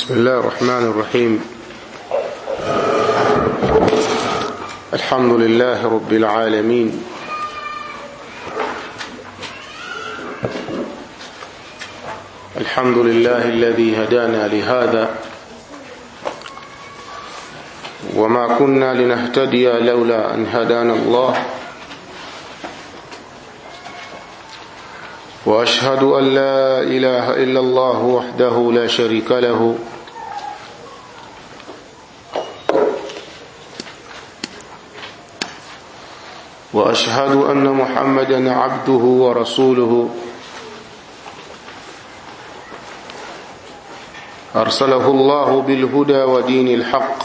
بسم الله الرحمن الرحيم الحمد لله رب العالمين الحمد لله الذي هدانا لهذا وما كنا لنهتدي لولا أن هدانا الله واشهد ان لا اله الا الله وحده لا شريك له واشهد ان محمدا عبده ورسوله ارسله الله بالهدى ودين الحق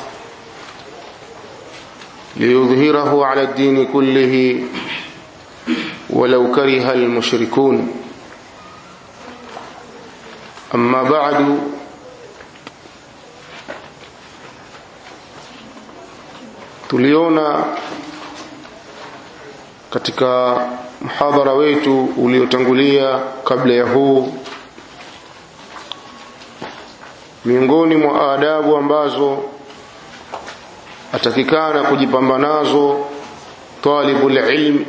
ليظهره على الدين كله ولو كره المشركون أما بعد tuliona katika mhadhara wetu uliotangulia kabla ya huu miongoni mwa adabu ambazo atakikana kujipamba nazo talibul ilm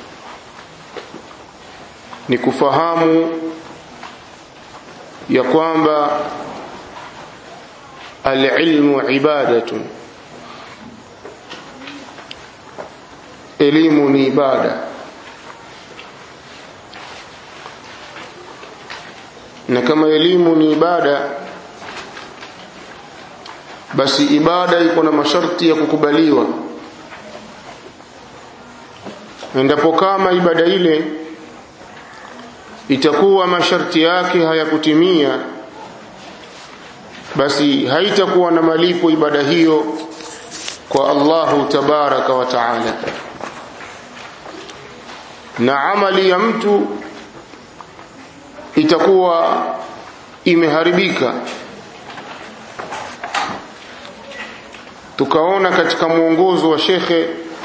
ni kufahamu ya kwamba alilmu ibadatun elimu ni ibada na kama elimu ni ibada basi ibada iko na masharti ya kukubaliwa endapo kama ibada ile itakuwa masharti yake hayakutimia basi haitakuwa na malipo ibada hiyo kwa Allahu tabaraka wa taala na amali ya mtu itakuwa imeharibika tukaona katika mwongozo wa shekhe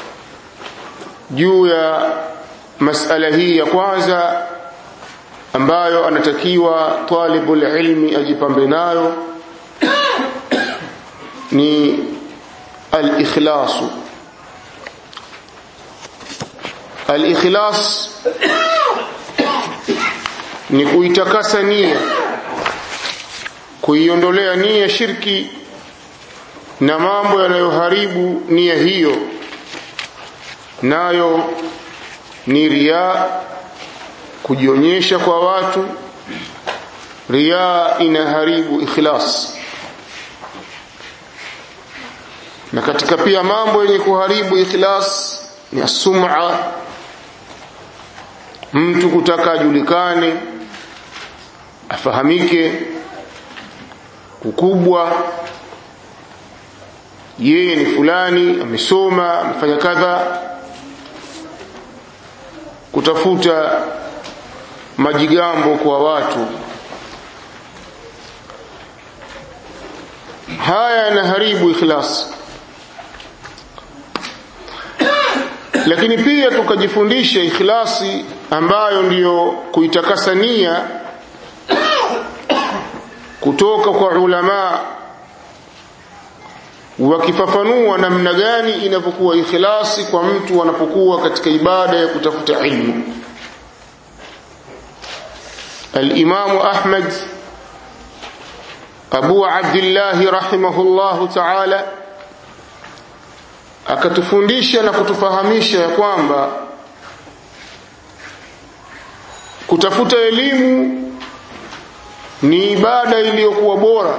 juu ya masala hii ya kwanza ambayo anatakiwa talibul ilmi ajipambe nayo ni al-ikhlas al-ikhlas ni kuitakasa nia kuiondolea nia shirki na mambo yanayoharibu nia hiyo nayo ni riaa kujionyesha kwa watu riaa inaharibu ikhlas na katika pia mambo yenye kuharibu ikhlas ni asum'a mtu kutaka ajulikane afahamike ukubwa yeye ni fulani amesoma amefanya kadha kutafuta majigambo kwa watu haya yanaharibu ikhlas lakini pia tukajifundisha ikhlasi ambayo ndiyo kuitakasa nia kutoka kwa ulama wakifafanua namna gani inavyokuwa ikhlasi kwa mtu anapokuwa katika ibada ya kutafuta ilmu الإمام أحمد أبو عبد الله رحمه الله تعالى akatufundisha na kutufahamisha ya kwamba kutafuta elimu ni ibada iliyokuwa bora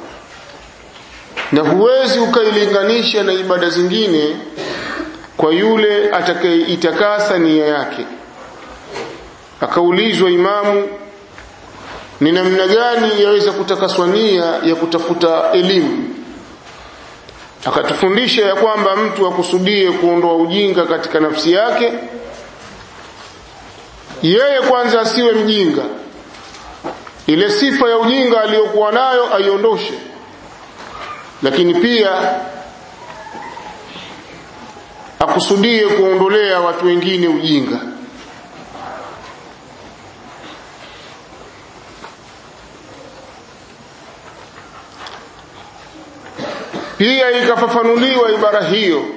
na huwezi ukailinganisha na ibada zingine kwa yule atakayeitakasa nia yake akaulizwa imamu ni namna gani yaweza kutakaswa nia ya kutafuta elimu akatufundisha ya kwamba mtu akusudie kuondoa ujinga katika nafsi yake yeye kwanza asiwe mjinga ile sifa ya ujinga aliyokuwa nayo aiondoshe lakini pia akusudie kuondolea watu wengine ujinga pia ikafafanuliwa ibara hiyo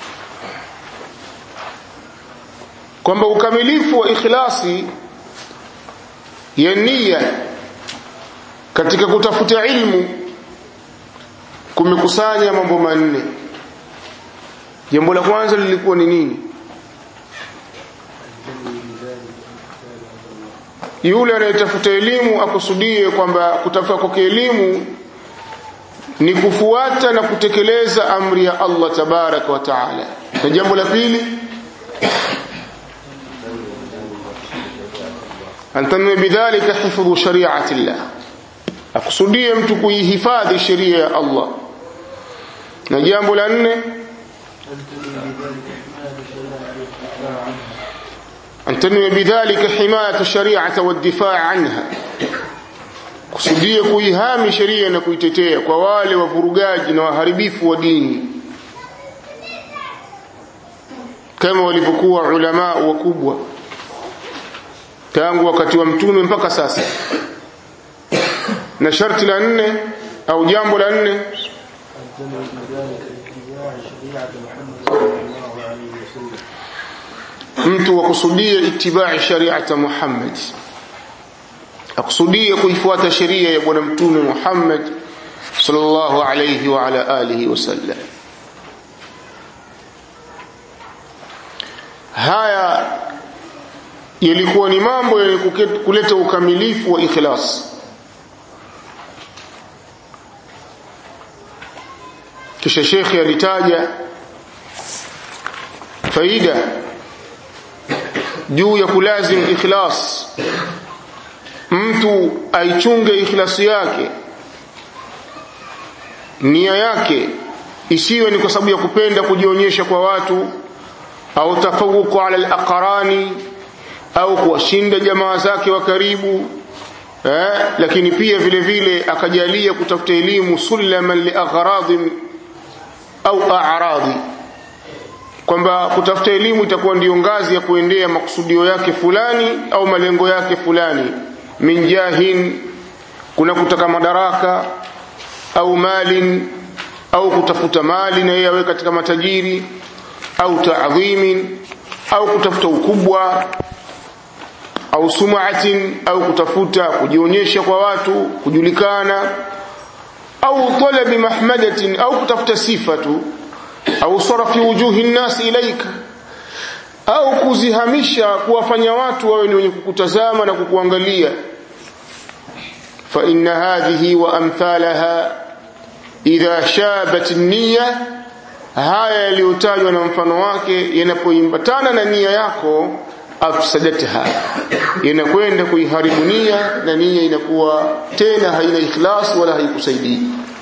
kwamba ukamilifu wa ikhlasi ya nia katika kutafuta ilmu kumekusanya mambo manne jambo la kwanza lilikuwa ni nini yule anayetafuta elimu akusudie kwamba kutafuta kwake elimu ni kufuata na kutekeleza amri ya Allah tabaraka wa taala na jambo la pili antanwe bidhalika hifdhu shari'ati Allah akusudie mtu kuihifadhi sheria ya Allah na jambo la nne أن تنوي بذلك حماية الشريعة والدفاع عنها kusudia kuihami sheria na kuitetea kwa wale wavurugaji na waharibifu wa dini kama walivyokuwa ulama wakubwa tangu wakati wa mtume mpaka sasa na sharti la nne au jambo la nne mtu wakusudie itibai shariata Muhammad akusudie kuifuata sheria ya bwana mtume Muhammad sallallahu alayhi wa ala alihi wasallam haya yalikuwa ni mambo yenye kuleta ukamilifu wa ikhlas kisha shekhi alitaja faida juu ya kulazim ikhlas mtu aichunge ikhlasi yake nia yake isiwe ni kwa sababu ya kupenda kujionyesha kwa watu au tafawuku ala alaqrani au kuwashinda jamaa zake wa karibu eh, lakini pia vile vile akajalia kutafuta elimu sulaman liaghradi au a'radi kwamba kutafuta elimu itakuwa ndiyo ngazi ya kuendea makusudio yake fulani au malengo yake fulani min jahin kuna kutaka madaraka au malin au kutafuta mali na yeye awe katika matajiri au taadhimin au kutafuta ukubwa au sumaatin au kutafuta kujionyesha kwa watu kujulikana au talabi mahmadatin au kutafuta sifa tu au sarafi wujuhi nnasi ilaika au kuzihamisha kuwafanya watu wawe ni wenye kukutazama na kukuangalia fa inna hadhihi wa amthalaha idha shabat niyya haya yaliyotajwa na mfano wake yanapoimbatana na nia yako afsadatha inakwenda kuiharibu nia na nia inakuwa tena haina ikhlas wala haikusaidii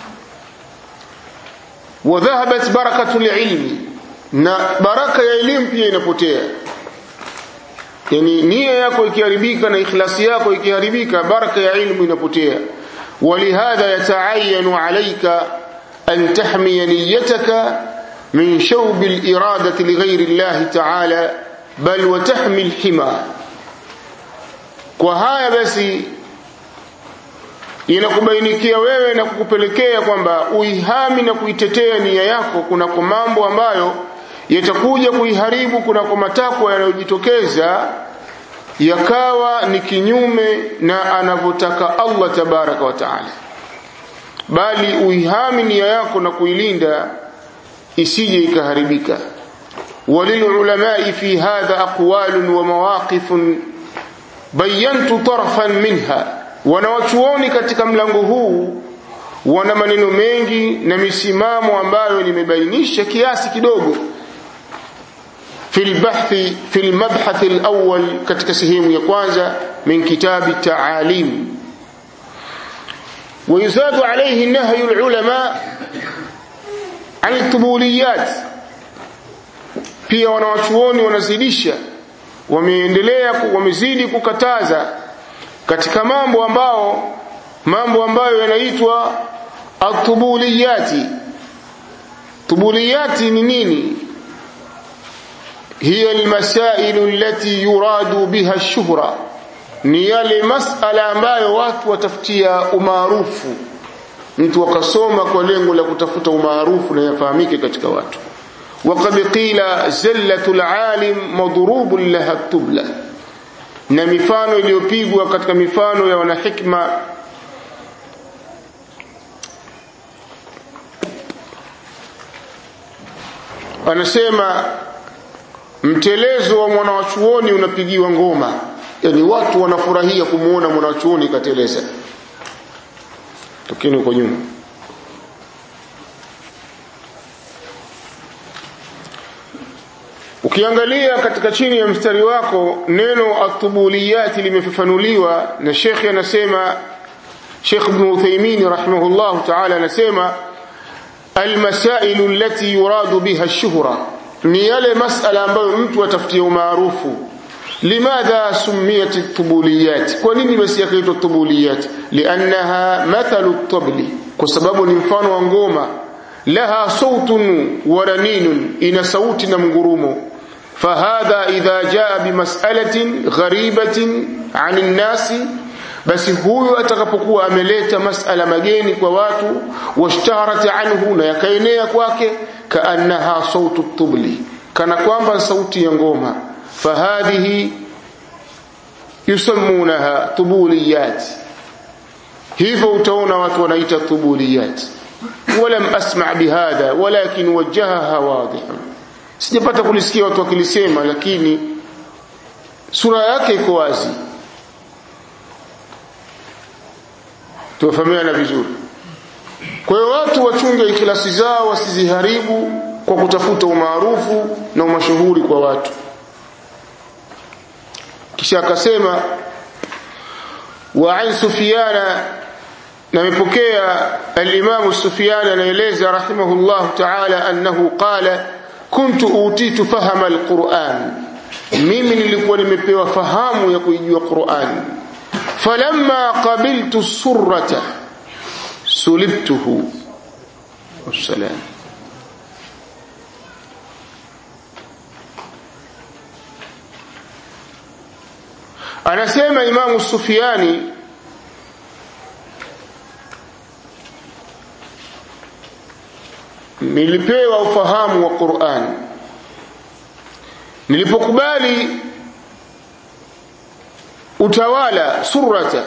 wa dhahabat barakatu ilmi na baraka ya elimu pia inapotea yani nia yako ikiharibika na ikhlasi yako ikiharibika baraka ya ilmu inapotea ولهذا يتعين عليك أن تحمي نيتك من شوب الإرادة لغير الله تعالى بل وتحمي الحمى وهاي basi inakubainikia wewe na kukupelekea kwamba uihami na kuitetea nia yako kunako mambo ambayo yatakuja kuiharibu kunako matakwa yanayojitokeza yakawa ni kinyume na anavyotaka Allah tabaraka wa taala bali uihami nia yako na kuilinda isije ikaharibika وللعلماء في هذا أقوال ومواقف بينت طرفا منها wanawachuoni katika mlango huu wana maneno mengi na misimamo ambayo nimebainisha kiasi kidogo في البحث في المبحث الأول katika sehemu ya kwanza من كتاب التعاليم ويزاد عليه نهي العلماء عن الطبوليات pia wanawachuoni wanazidisha wameendelea wamezidi kukataza katika mambo ambao mambo ambayo yanaitwa atubuliyati tubuliyati ni nini hiya almasail allati yuradu biha ash-shuhra ni yale masala ambayo watu watafutia umaarufu mtu akasoma kwa lengo la kutafuta umaarufu na yafahamike katika watu وقد قيل زلة العالم مضروب لها التبلة na mifano iliyopigwa katika mifano ya wanahikma anasema mtelezo wa mwanawachuoni unapigiwa ngoma yani watu wanafurahia kumuona mwanawachuoni kateleza tokeni huko nyuma ukiangalia katika chini ya mstari wako neno atubuliyati limefafanuliwa na shekhe anasema Sheikh Ibn Uthaymeen rahimahullah ta'ala anasema almasailu allati yuradu biha ash-shuhra ni yale masala ambayo mtu atafutia umaarufu limadha sumiyat at-tubuliyat kwa nini basi yakaitwa tubuliyat liannaha mathalu at-tabli kwa sababu ni mfano wa ngoma laha sautun wa raninun ina sauti na mgurumo فهذا إذا جاء بمسألة غريبة عن الناس basi huyo atakapokuwa ameleta masala mageni kwa watu washtaharat anhu na yakaenea kwake kaannaha sautu tubli kana kwamba sauti ya ngoma fahadhihi yusammunaha tubuliyat hivyo utaona watu wanaita tubuliyat walam asma bihadha walakin wajjahaha wadihan sijapata kulisikia watu wakilisema lakini sura yake iko wazi tuwafahamiana vizuri kwa hiyo watu wachunge ikhlasi zao wasiziharibu kwa kutafuta umaarufu na umashuhuri kwa watu kisha akasema wa an sufyana namepokea al-Imam Sufyan anaeleza rahimahullah ta'ala annahu qala kuntu utitu fahama al-Qur'an mimi nilikuwa nimepewa fahamu ya kuijua Qur'an falamma qabiltu surrata sulibtuhu wassalam anasema imamu Sufiani nilipewa ufahamu wa Qur'an nilipokubali utawala surata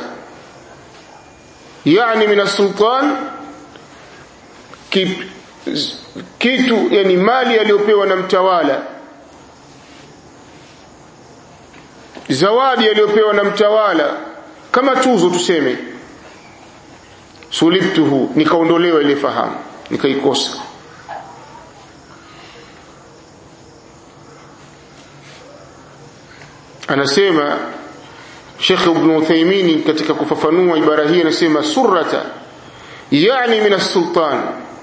yani min sultan kitu yani mali aliyopewa na mtawala zawadi aliyopewa na mtawala kama tuzo tuseme sulibtuhu nikaondolewa ile fahamu nikaikosa anasema Sheikh Ibn Uthaymeen katika kufafanua ibara hii anasema surrata yani min sultan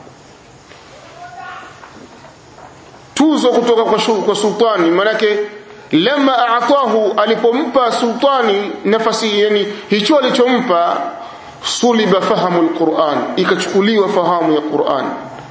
tuzo kutoka kwa, kwa sultani manake lama aatahu alipompa sultani nafasi yani hicho alichompa suliba fahamu alquran ikachukuliwa fahamu ya Qur'an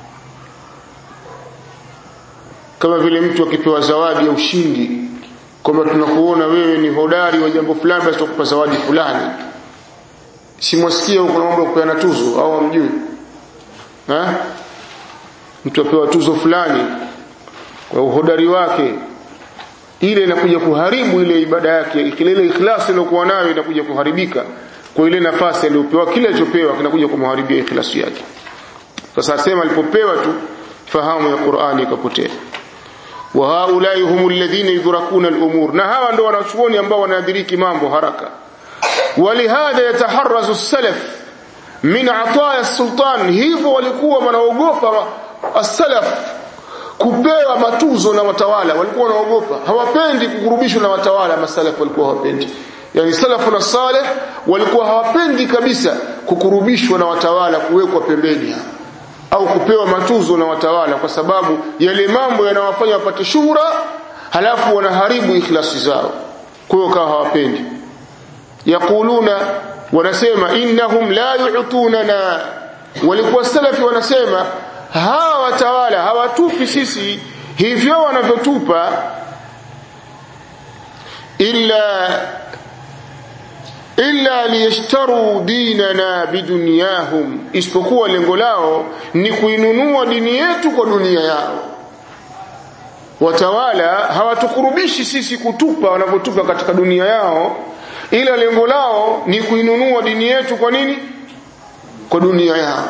kama vile mtu akipewa zawadi ya ushindi kwamba tunakuona wewe ni hodari wa jambo fulani basi tukupa zawadi fulani simwasikia huko naomba kupeana tuzo au amjui eh mtu apewa tuzo fulani kwa uhodari wake ile inakuja kuharibu ile ibada yake ile ikhlasi iliyokuwa nayo inakuja kuharibika kwa ile nafasi aliyopewa kile alichopewa kinakuja kumharibia ikhlasi yake sasa asema alipopewa tu fahamu ya Qur'ani ikapotea wa haulai humul ladhina yudrakuna al-umur na hawa ndio wanachuoni ambao wanadiriki mambo haraka walihadha yataharrazu as-salaf min ataya as-sultan hivyo walikuwa wanaogopa as-salaf kupewa matuzo na watawala walikuwa wanaogopa hawapendi kukurubishwa na watawala masalaf walikuwa hawapendi yani salafu na saleh walikuwa hawapendi kabisa kukurubishwa na watawala kuwekwa pembeni au kupewa matuzo na watawala kwa sababu yale mambo yanawafanya wapate shuhura halafu wanaharibu ikhlasi zao kwa hiyo kawa hawapendi yakuluna wanasema innahum la yu'tunana walikuwa salafi wanasema hawa watawala hawatupi sisi hivyo wanavyotupa illa illa liyashtaru dinana bidunyahum isipokuwa lengo lao ni kuinunua dini yetu kwa dunia yao watawala hawatukurubishi sisi kutupa wanavyotupa katika dunia yao ila lengo lao ni kuinunua dini yetu kwa nini kwa dunia yao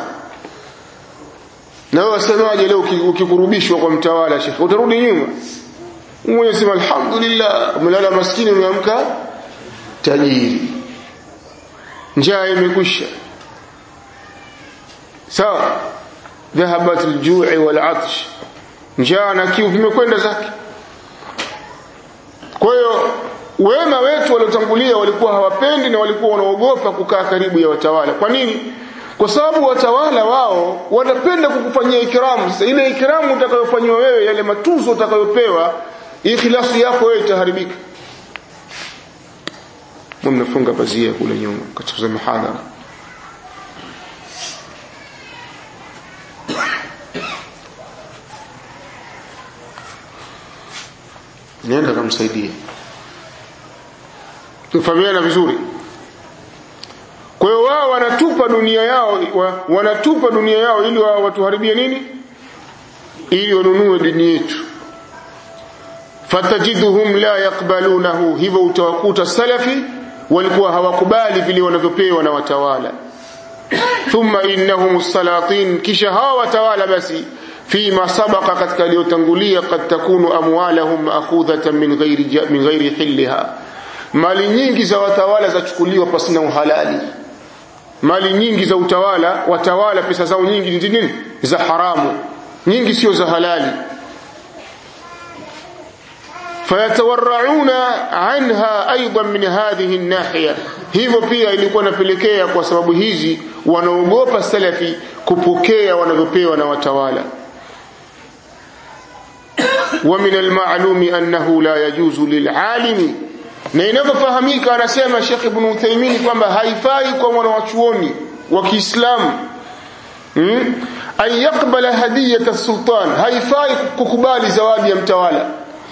na wewe wasemaje leo ukikurubishwa kwa mtawala shekhe utarudi nyuma mwenye sema alhamdulillah umelala maskini umeamka tajiri njaa imekwisha sawa dhahabat aljui walatsh njaa na kiu vimekwenda zake kwa hiyo wema wetu waliotangulia walikuwa hawapendi na walikuwa wanaogopa kukaa karibu ya watawala kwa nini kwa sababu watawala wao wanapenda kukufanyia ikramu sasa ile ikramu utakayofanywa wewe yale matuzo utakayopewa ikhlasi yako wewe itaharibika mnafunga pazia kule nyuma katika mihadhara nenda kamsaidie tufahamiana vizuri kwa hiyo wao wanatupa dunia yao wa, wanatupa dunia yao ili wao watuharibie nini ili wanunue dini yetu fatajiduhum la yakbalunahu hivyo utawakuta salafi walikuwa hawakubali vile wanavyopewa na watawala thumma innahum salatin kisha hawa watawala basi fima sabaqa katika aliyotangulia kad takunu amwalahum maakhudhatan min ghairi min ghairi hilliha mali nyingi za watawala zachukuliwa pasina uhalali mali nyingi za utawala watawala pesa zao nyingi ni nini za haramu nyingi sio za halali fayatawarrauna anha aidan min hadhihi nahiya hivyo pia ilikuwa napelekea kwa sababu hizi wanaogopa salafi kupokea wanavyopewa na watawala ومن المعلوم أنه لا يجوز للعالم na inavyofahamika anasema Sheikh Ibn Uthaymeen kwamba haifai kwa mwanachuoni wa Kiislamu hmm? an yakbala hadiyata sultan haifai kukubali zawadi ya mtawala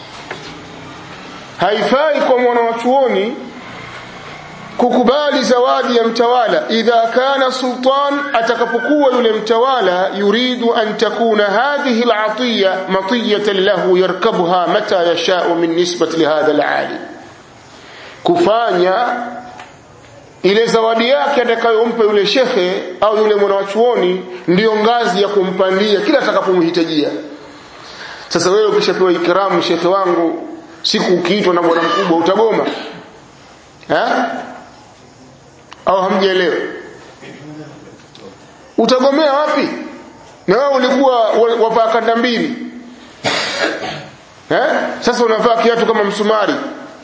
haifai kwa mwanachuoni kukubali zawadi ya mtawala idha kana sultan atakapokuwa yule mtawala yuridu an takuna hadhihi alatiya matiyatan lahu yarkabuha mata yashau min nisbati lihadha alalim kufanya ile zawadi yake atakayompa yule shekhe au yule mwanachuoni ndiyo ngazi ya kumpandia kila atakapomhitajia sasa wewe ukishapewa ikramu shekhe wangu siku ukiitwa na bwana mkubwa utagoma ha? au hamjaelewa utagomea wapi na wewe ulikuwa wavaa kanda mbili eh sasa unavaa kiatu kama msumari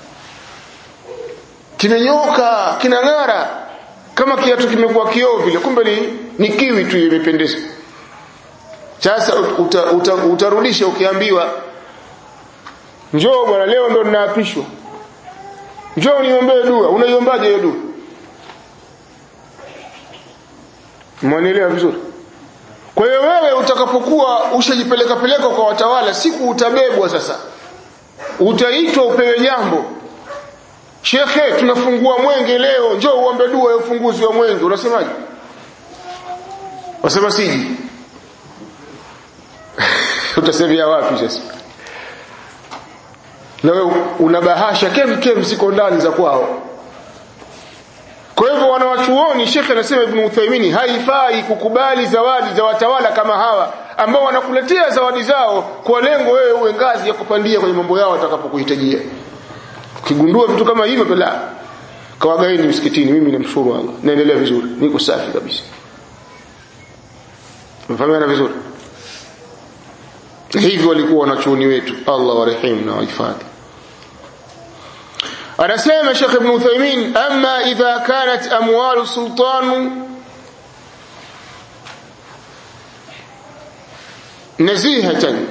kimenyoka kinang'ara kama kiatu kimekuwa kioo vile kumbe ni, ni kiwi tu imependeza sasa uta, uta, utarudisha ukiambiwa njoo bwana leo ndo ninaapishwa njoo niombee dua unaiombaje hiyo dua mwanielewa vizuri kwa hiyo wewe utakapokuwa ushajipeleka peleka kwa watawala siku utabebwa sasa utaitwa upewe jambo shekhe tunafungua mwenge leo njoo uombe dua ya ufunguzi wa mwenge unasemaje wasema siji utasemea wapi sasa na wewe una bahasha kem kem ziko ndani za kwao kwa hivyo wanawachuoni shekhe anasema ibn Uthaymeen haifai kukubali zawadi za watawala kama hawa ambao wanakuletea zawadi zao kwa lengo wewe uwe ngazi ya kupandia kwenye mambo yao watakapokuhitajia ukigundua vitu kama hivyo la kawagaini msikitini mimi namshukuru Allah naendelea vizuri niko safi kabisa mfahamiana vizuri hivyo walikuwa wanachuoni wetu Allah warehemu na wahifadhi anasema Sheikh Ibn Uthaymeen amma idha kanat amwalu sultan nazihatan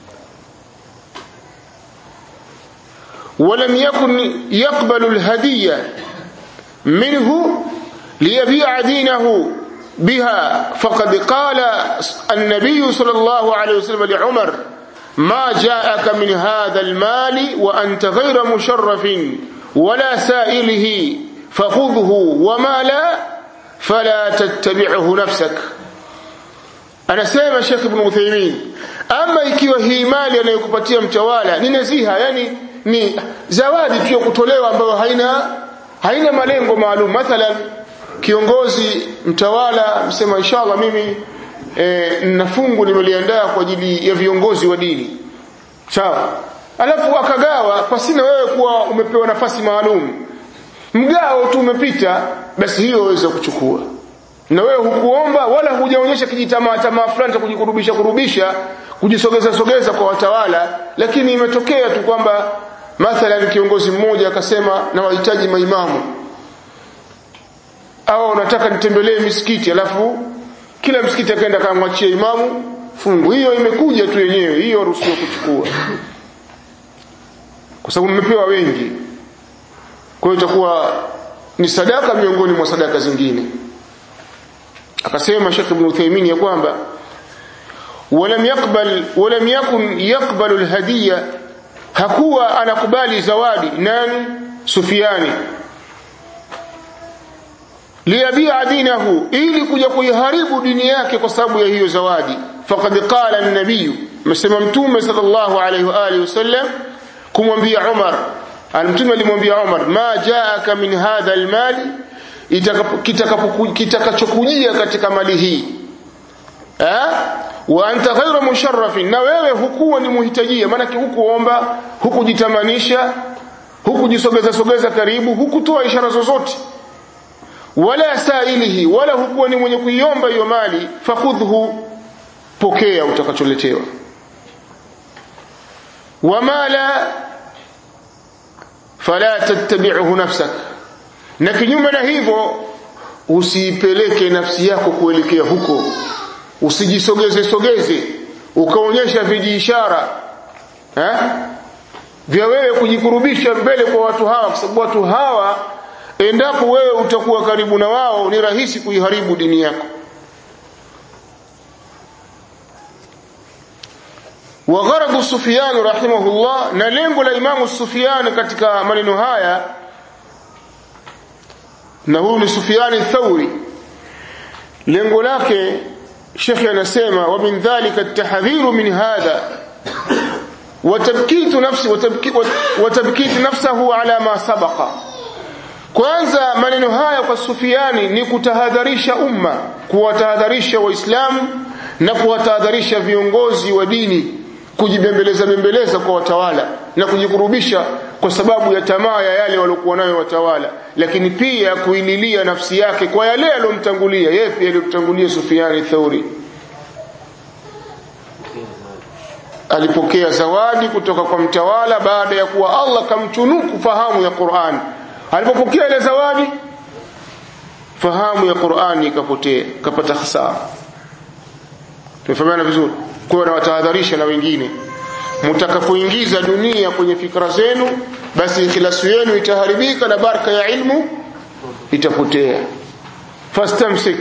ولم يكن يقبل الهدية منه ليبيع دينه بها فقد قال النبي صلى الله عليه وسلم لعمر ما جاءك من هذا المال وأنت غير مشرف ولا سائله fakhudhhu wama la fala tattabi'hu nafsak anasema Sheikh Ibn Uthaymeen ama ikiwa hii mali anayokupatia mtawala ni naziha yani ni zawadi tu ya kutolewa ambayo haina haina malengo maalum mathalan kiongozi mtawala msema inshallah mimi e, na fungu nimeliandaa kwa ajili ya viongozi wa dini sawa alafu akagawa pasina wewe kuwa umepewa nafasi maalum mgao tu umepita basi hiyo waweza kuchukua na wewe hukuomba wala hujaonyesha kijitamaa tamaa fulani cha kujikurubisha kurubisha kujisogeza sogeza kwa watawala lakini imetokea tu kwamba mathalan kiongozi mmoja akasema na wahitaji maimamu au nataka nitembelee misikiti alafu kila msikiti akaenda kamwachia imamu fungu hiyo imekuja tu yenyewe hiyo ruhusiwa kuchukua kwa sababu mmepewa wengi kwa hiyo itakuwa ni sadaka miongoni mwa sadaka zingine akasema Sheikh Ibn Uthaymeen ya kwamba ولم يقبل ولم يكن يقبل الهديه hakuwa anakubali zawadi nani Sufiani liyabia dinahu ili kuja kuiharibu dini yake kwa sababu ya hiyo zawadi faqad qala an-nabiy msema mtume sallallahu alayhi wa alihi wasallam kumwambia Umar al-mtume alimwambia Umar ma jaaka min hadha al-mali kitakachokujia katika mali hii eh wa anta ghayra musharrafin na wewe hukuwa ni muhitajia maana hukuomba hukujitamanisha hukujisogeza sogeza karibu hukutoa ishara zozote wala sailihi wala hukuwa ni mwenye kuiomba hiyo mali fakhudhu pokea utakacholetewa wama la fala tattabi'uhu nafsak na kinyume na hivyo usiipeleke nafsi yako kuelekea huko usijisogeze sogeze ukaonyesha vijiishara eh vya wewe kujikurubisha mbele kwa watu hawa kwa sababu watu hawa endapo wewe utakuwa karibu na wao ni rahisi kuiharibu dini yako wa gharadu Sufyan rahimahullah na lengo la Imamu Sufyan katika maneno haya na huyu ni Sufyan Thauri lengo lake Sheikh anasema wa min dhalika at-tahdhiru min hadha wa tabkitu nafsi wa tabkitu nafsahu ala ma sabaqa kwanza maneno haya kwa Sufiani ni kutahadharisha umma kuwatahadharisha waislamu na kuwatahadharisha viongozi wa dini kujibembeleza bembeleza kwa watawala na kujikurubisha kwa sababu ya tamaa ya yale waliokuwa nayo watawala lakini pia kuililia nafsi yake kwa yale aliyomtangulia yeye pia aliyomtangulia Sufiani Thauri alipokea zawadi kutoka kwa mtawala baada ya kuwa Allah kamchunuku fahamu ya Qur'an alipopokea ile zawadi fahamu ya Qur'ani ikapotea kapata hasara tumefahamiana vizuri kwa na watahadharisha na wengine mtakapoingiza dunia kwenye fikra zenu basi ikhlasu yenu itaharibika na baraka ya ilmu itapotea fastamsik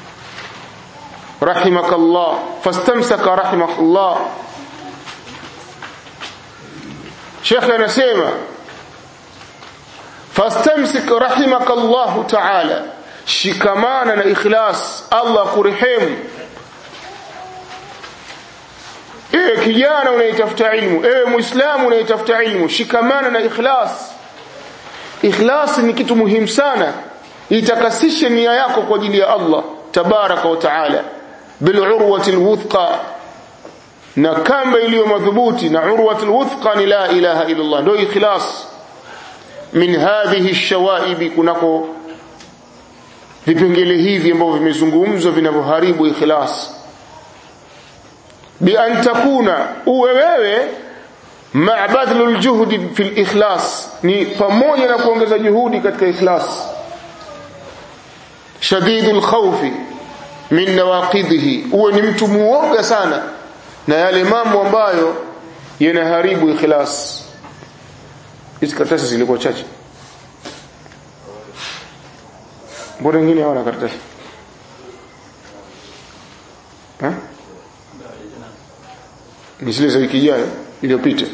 rahimakallah fastamsaka rahimakallah Sheikh anasema fastamsik rahimakallahu ta'ala shikamana na ikhlas Allah kurehemu ewe kijana unayetafuta ilmu ewe muislamu unayetafuta ilmu shikamana na ikhlas ikhlas ni kitu muhimu sana itakasishe nia yako kwa ajili ya Allah tabaraka wa taala bil urwati alwuthqa na kamba iliyo madhubuti na urwati alwuthqa ni la ilaha illa Allah ndio ikhlas min hadhihi ash-shawaib kunako vipengele hivi ambavyo vimezungumzwa vinavyoharibu ikhlas bi an takuna uwe wewe ma badlul juhdi fil ikhlas ni pamoja na kuongeza juhudi katika ikhlas shadidul khawfi min nawaqidhihi uwe ni mtu muoga sana na yale mambo ambayo yanaharibu ikhlas hizi karatasi zilikuwa chache mbona wengine hawana karatasi ha? ni zile za wiki ijayo iliyopita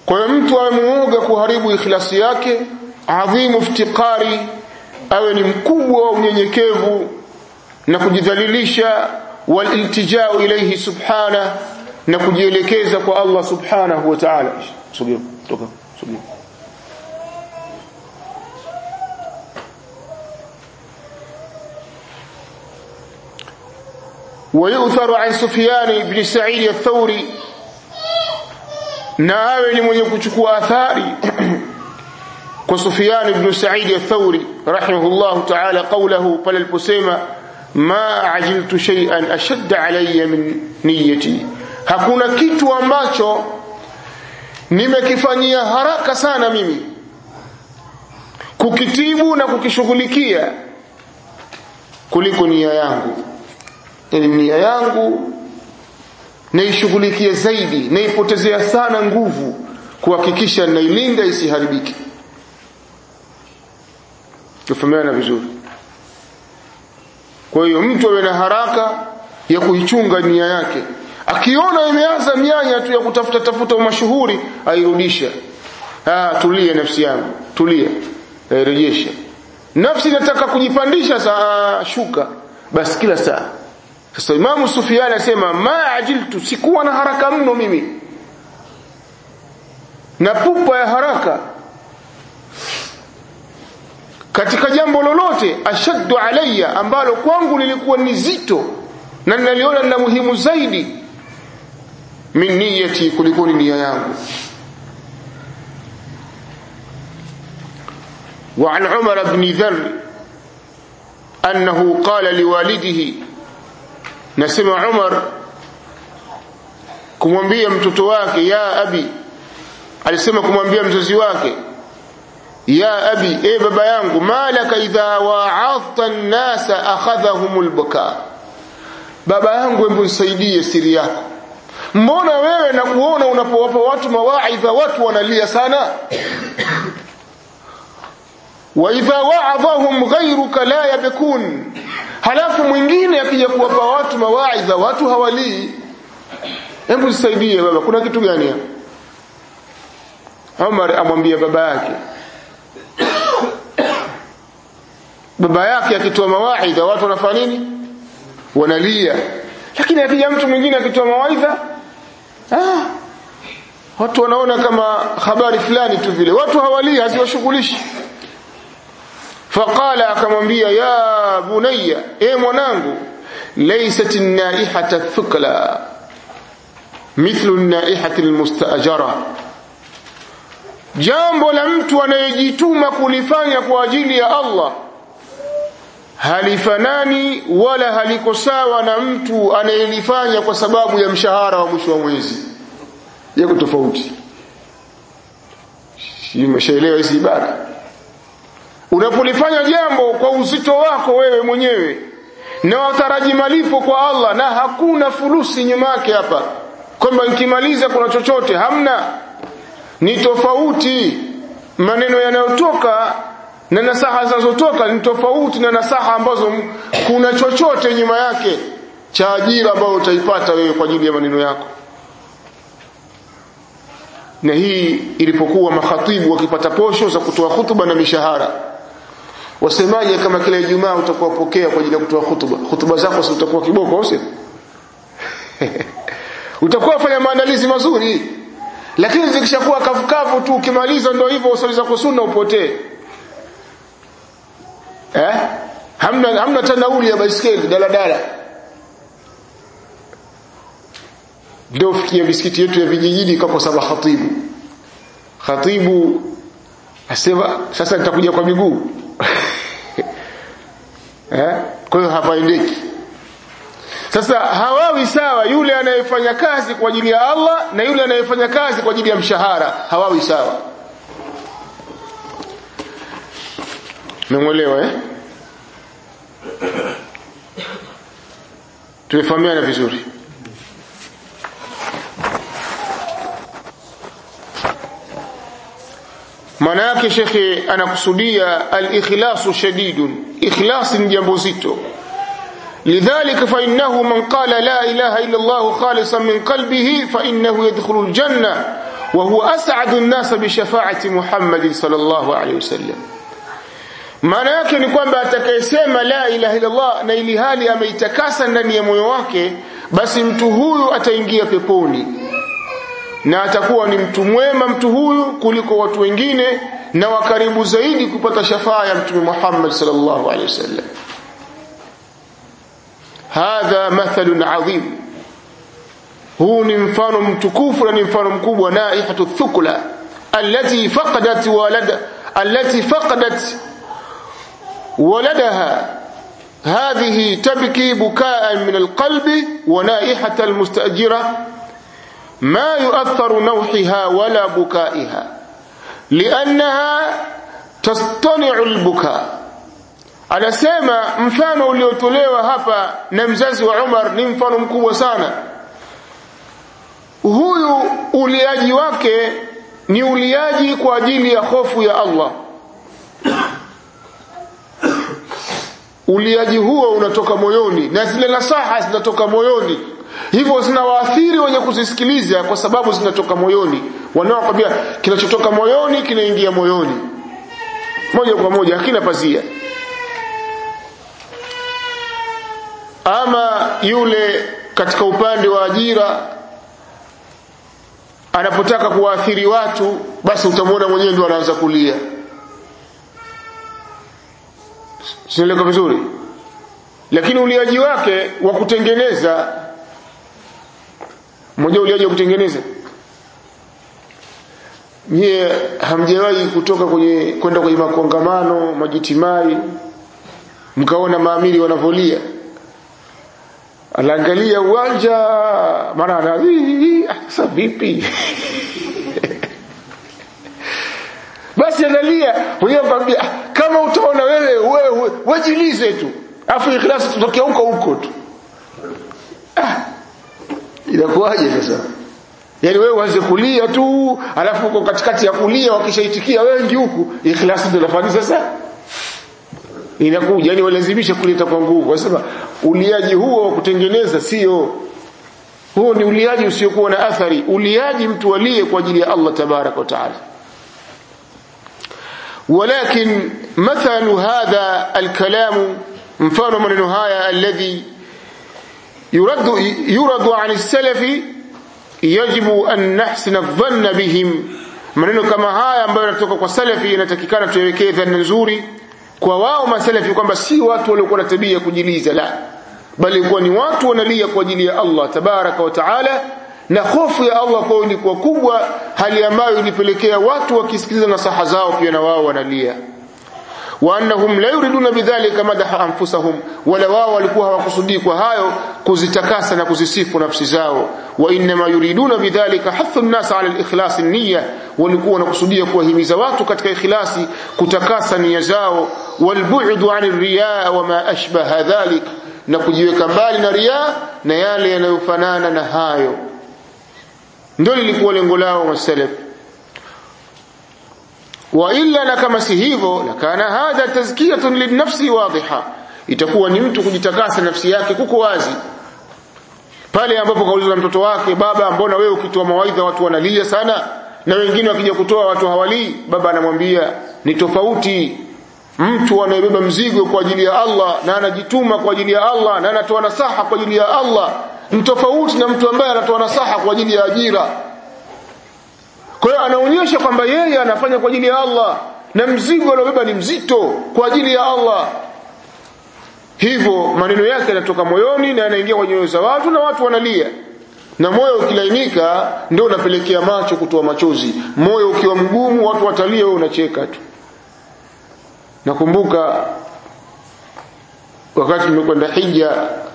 kwa hiyo mtu awe muoga kuharibu ikhlasi yake adhimu iftiqari awe ni mkubwa wa unyenyekevu na kujidhalilisha waliltijau ilayhi subhana na kujielekeza kwa Allah subhanahu wa ta'ala sogea toka sogea ويؤثر عن سفيان بن سعيد الثوري na awe ni mwenye kuchukua athari kwa Sufyan ibn Sa'id al-Thawri rahimahullah ta'ala qawluhu pale aliposema ma ajiltu shay'an ashadda alayya min niyyati hakuna kitu ambacho nimekifanyia haraka sana mimi kukitibu na kukishughulikia kuliko nia yangu yani nia yangu naishughulikia zaidi naipotezea sana nguvu kuhakikisha nailinda isiharibike tufahamiana vizuri kwa hiyo mtu awe na haraka ya kuichunga nia yake akiona imeanza mianya tu ya kutafuta tafuta mashuhuri airudisha ah tulia nafsi yangu tulia airejesha nafsi inataka kujipandisha saa shuka basi kila saa sasa Imamu Sufyan asema ma ajiltu sikuwa na haraka mno mimi na pupa ya haraka katika jambo lolote ashaddu alayya ambalo kwangu lilikuwa ni zito na ninaliona na muhimu zaidi min niyati kuliko nia yangu وعن عمر بن ذر أنه قال لوالده nasema Umar kumwambia mtoto wake ya abi alisema kumwambia mzazi wake ya abi e baba yangu malaka idha wa'adta an-nasa akhadhahumul buka baba yangu hebu nisaidie siri yako mbona wewe na kuona unapowapa watu mawaidha watu wanalia sana wa idha wa'adhahum ghayruka la yabkun halafu mwingine akija kuwapa watu mawaidha watu hawalii hebu nisaidie baba kuna kitu gani hapa Umar amwambia baba yake baba yake akitoa mawaidha watu wanafanya nini wanalia lakini akija mtu mwingine akitoa mawaidha ah watu wanaona kama habari fulani tu vile watu hawalii haziwashughulishi faqala akamwambia ya bunayya e mwanangu laysat an-naihata thukla mithlu an-naihati al-mustajara jambo la mtu anayejituma kulifanya kwa ajili ya Allah halifanani wala haliko sawa na mtu anayelifanya kwa sababu ya mshahara wa mwisho wa mwezi yako tofauti umeshaelewa hizi ibara unapolifanya jambo kwa uzito wako wewe mwenyewe na wataraji malipo kwa Allah na hakuna fulusi nyuma yake hapa kwamba nikimaliza kuna chochote hamna ni tofauti maneno yanayotoka na nasaha zinazotoka ni tofauti na nasaha ambazo kuna chochote nyuma yake cha ajira ambayo utaipata wewe kwa ajili ya maneno yako na hii ilipokuwa makhatibu wakipata posho za kutoa hutuba na mishahara wasemaje kama kila Ijumaa utakuwa pokea kwa ajili ya kutoa hutuba hutuba zako si utakuwa kiboko au sio utakuwa fanya maandalizi mazuri lakini zikishakuwa kavukavu tu ukimaliza ndio hivyo usali zako sunna upotee eh hamna hamna tanauli ya baiskeli daladala ndio fikia misikiti yetu ya vijijini kwa sababu khatibu khatibu asema sasa nitakuja kwa miguu eh kwa hiyo hapaendeki sasa hawawi sawa yule anayefanya kazi kwa ajili ya Allah na yule anayefanya kazi kwa ajili ya mshahara hawawi sawa Memwelewa eh Tumefahamiana vizuri maana yake shekhe anakusudia al-ikhlasu shadidun ikhlas ni jambo zito lidhalika fa innahu man qala la ilaha illa Allah khalisan min qalbihi fa innahu yadkhulu al-janna wa huwa as'adu an-nas bi shafa'ati Muhammad sallallahu alayhi wasallam maana yake ni kwamba atakayesema la ilaha illallah na ili hali ameitakasa ndani ya moyo wake basi mtu huyu ataingia peponi na atakuwa ni mtu mwema mtu huyu kuliko watu wengine na wakaribu zaidi kupata shafaa ya mtume Muhammad sallallahu alaihi wasallam hadha mathalun adhim huu ni mfano mtukufu na ni mfano mkubwa naihatu thukla allati faqadat walada allati faqadat ولدها هذه تبكي بكاء من القلب ونائحة المستأجرة ما يؤثر نوحها ولا بكائها لأنها تصطنع البكاء anasema mfano uliotolewa hapa na mzazi wa Umar ni mfano mkubwa sana huyu uliaji wake ni uliaji kwa ajili ya hofu ya Allah uliaji huo unatoka moyoni na zile nasaha zinatoka moyoni hivyo zinawaathiri wenye kuzisikiliza kwa sababu zinatoka moyoni wanaokwambia kinachotoka moyoni kinaingia moyoni moja kwa moja hakina pazia ama yule katika upande wa ajira anapotaka kuwaathiri watu basi utamwona mwenyewe ndio anaanza kulia sinaeleka vizuri lakini uliaji wake wa kutengeneza mmoja uliaji wa kutengeneza nyie hamjawahi kutoka kwenye kwenda kwenye makongamano majitimai mkaona maamiri wanavolia anaangalia uwanja maana ana sasa vipi basi analia mwenyewe akwambia kama utaona wewe wewe wajilize tu afu ikhlasi tutokea huko huko tu ah, inakuwaje sasa yaani wewe uanze kulia tu alafu uko katikati ya kulia wakishaitikia wengi huku ikhlasi ndio nafanya sasa inakuja yani walazimisha kuleta kwa nguvu wasema uliaji huo wa kutengeneza sio huo ni uliaji usiokuwa na athari uliaji mtu alie kwa ajili ya Allah tabaraka wa taala ولكن مثل هذا الكلام مفانو من هايا الذي يرد يرد عن السلف يجب أن نحسن الظن بهم maneno kama haya ambayo yanatoka kwa salafi inatakikana tuwekee dhana nzuri kwa wao masalafi kwamba si watu waliokuwa na tabia ya kujiliza la bali kuwa ni watu wanalia kwa ajili ya Allah tabaraka wa taala na hofu ya Allah kwao ilikuwa kubwa hali ambayo ilipelekea watu wakisikiliza nasaha zao pia na wao wanalia وانهم لا يريدون بذلك مدح انفسهم wala wao walikuwa hawakusudii kwa hayo kuzitakasa na kuzisifu nafsi zao wa inma yuriduna bidhalika hathu an-nas ala al-ikhlas an-niyya walikuwa wanakusudia kuwahimiza watu katika ikhlasi kutakasa nia zao walbu'du 'an ar-riya wa ma ashbaha dhalik na kujiweka mbali na riya na yale yanayofanana na hayo ndio lilikuwa lengo lao wasalaf wa illa na kama si hivyo lakana hadha tazkiyatun linafsi wadhiha itakuwa ni mtu kujitakasa nafsi yake kuko wazi pale ambapo kaulizwa mtoto wake baba mbona wewe ukitoa mawaidha watu wanalia sana na wengine wakija kutoa watu hawalii baba anamwambia ni tofauti mtu anayebeba mzigo kwa ajili ya Allah na anajituma kwa ajili ya Allah na anatoa nasaha kwa ajili ya Allah ni tofauti na mtu ambaye anatoa nasaha kwa ajili ya ajira kwa hiyo anaonyesha kwamba yeye anafanya kwa ajili ya Allah na mzigo aliobeba ni mzito kwa ajili ya Allah hivyo maneno yake yanatoka moyoni na yanaingia kwenye nyoyo za watu na watu wanalia na moyo ukilainika ndio unapelekea macho kutoa machozi moyo ukiwa mgumu watu watalia wewe unacheka tu nakumbuka wakati tumekwenda hija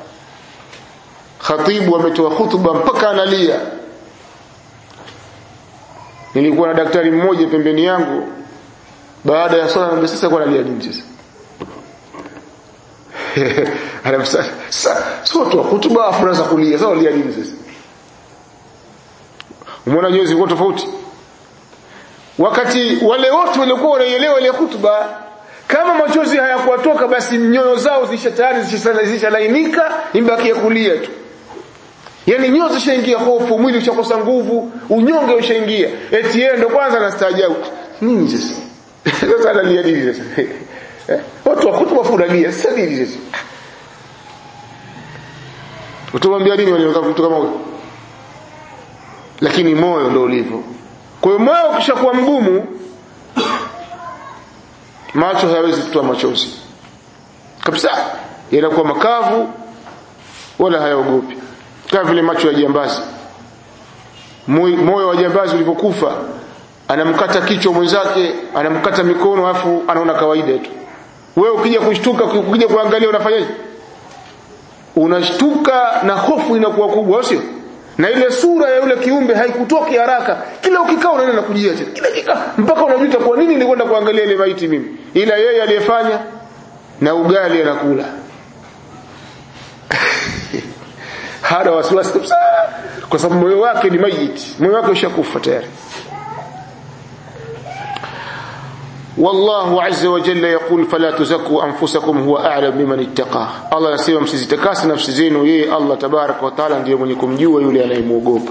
khatibu ametoa hutuba mpaka analia nilikuwa na daktari mmoja pembeni yangu baada ya swala na sasa kwa analia nini sasa anamsa sio tu hutuba afu anaanza kulia sasa alia nini sasa umeona nyoyo zilikuwa tofauti wakati wale wote walikuwa wanaielewa ile hutuba kama machozi hayakuwatoka basi nyoyo zao zisha tayari zishalainika imebaki ya kulia tu yani nyoyo zishaingia hofu mwili ushakosa nguvu unyonge ushaingia eti yeye ndo kwanza anastaajabu nini sasa sasa analia nini sasa watu wakutu wafurahia sasa nini sasa utamwambia nini wale mtu kama huyo lakini moyo ndio ulivyo kwa hiyo moyo ukishakuwa mgumu macho hayawezi kutoa machozi kabisa yanakuwa makavu wala hayaogopi kama vile macho ya jambazi moyo wa jambazi ulivyokufa anamkata kichwa mwenzake anamkata mikono afu anaona kawaida tu wewe ukija kushtuka ukija kuangalia unafanyaje unashtuka na hofu inakuwa kubwa sio na ile sura ya yule kiumbe haikutoki haraka kila ukikaa unaenda na kujia tena kila kikaa mpaka unajuta kwa nini nilikwenda kuangalia ile maiti mimi ila yeye aliyefanya na ugali anakula hana wasiwasi kabisa kwa sababu moyo wake ni mayiti moyo wake ushakufa tayari والله عز وجل يقول فلا تزكوا انفسكم هو اعلم بمن اتقى الله anasema msizitakase nafsi zenu yeye Allah tabarak wa taala ndiye mwenye kumjua yule anayemuogopa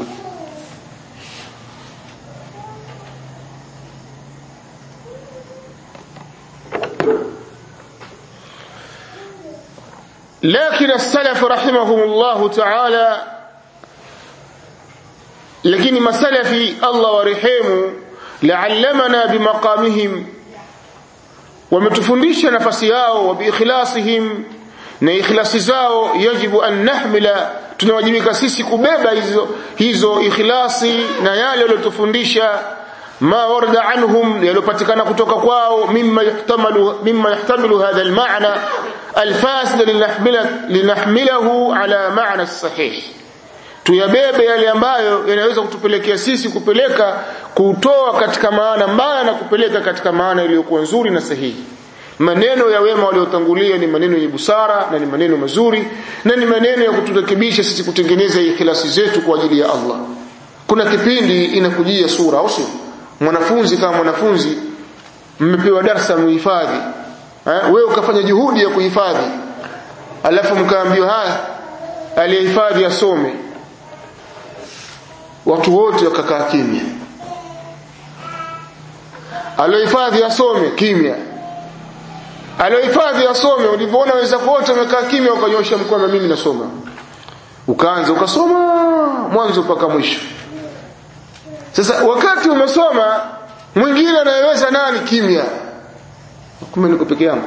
لكن السلف رحمهم الله تعالى lakini masalafi Allah warehemu la'allamana bimaqamihim wametufundisha nafasi yao wa biikhlasihim na ikhlasi zao yajibu an nahmila tunawajibika sisi kubeba hizo hizo ikhlasi na yale waliotufundisha ma warada anhum yalopatikana kutoka kwao mimma yahtamalu mimma yahtamilu hadha almaana alfasid linahmila linahmilahu ala maana sahih tuyabebe yale ambayo yanaweza kutupelekea sisi kupeleka kutoa katika maana mbaya na kupeleka katika maana iliyokuwa nzuri na sahihi maneno ya wema waliotangulia ni maneno yenye busara na ni maneno mazuri na ni maneno ya kuturekebisha sisi kutengeneza ikhlasi zetu kwa ajili ya Allah kuna kipindi inakujia sura au sio mwanafunzi kama mwanafunzi mmepewa darasa muhifadhi eh wewe ukafanya juhudi ya kuhifadhi alafu mkaambiwa haya aliyehifadhi asome watu wote wakakaa kimya aliohifadhi asome kimya aliohifadhi asome ulivyoona wenzako wote wamekaa kimya ukanyosha mkono mimi nasoma ukaanza ukasoma mwanzo mpaka mwisho sasa wakati umesoma mwingine anayeweza nani kimya kumbe niko peke yangu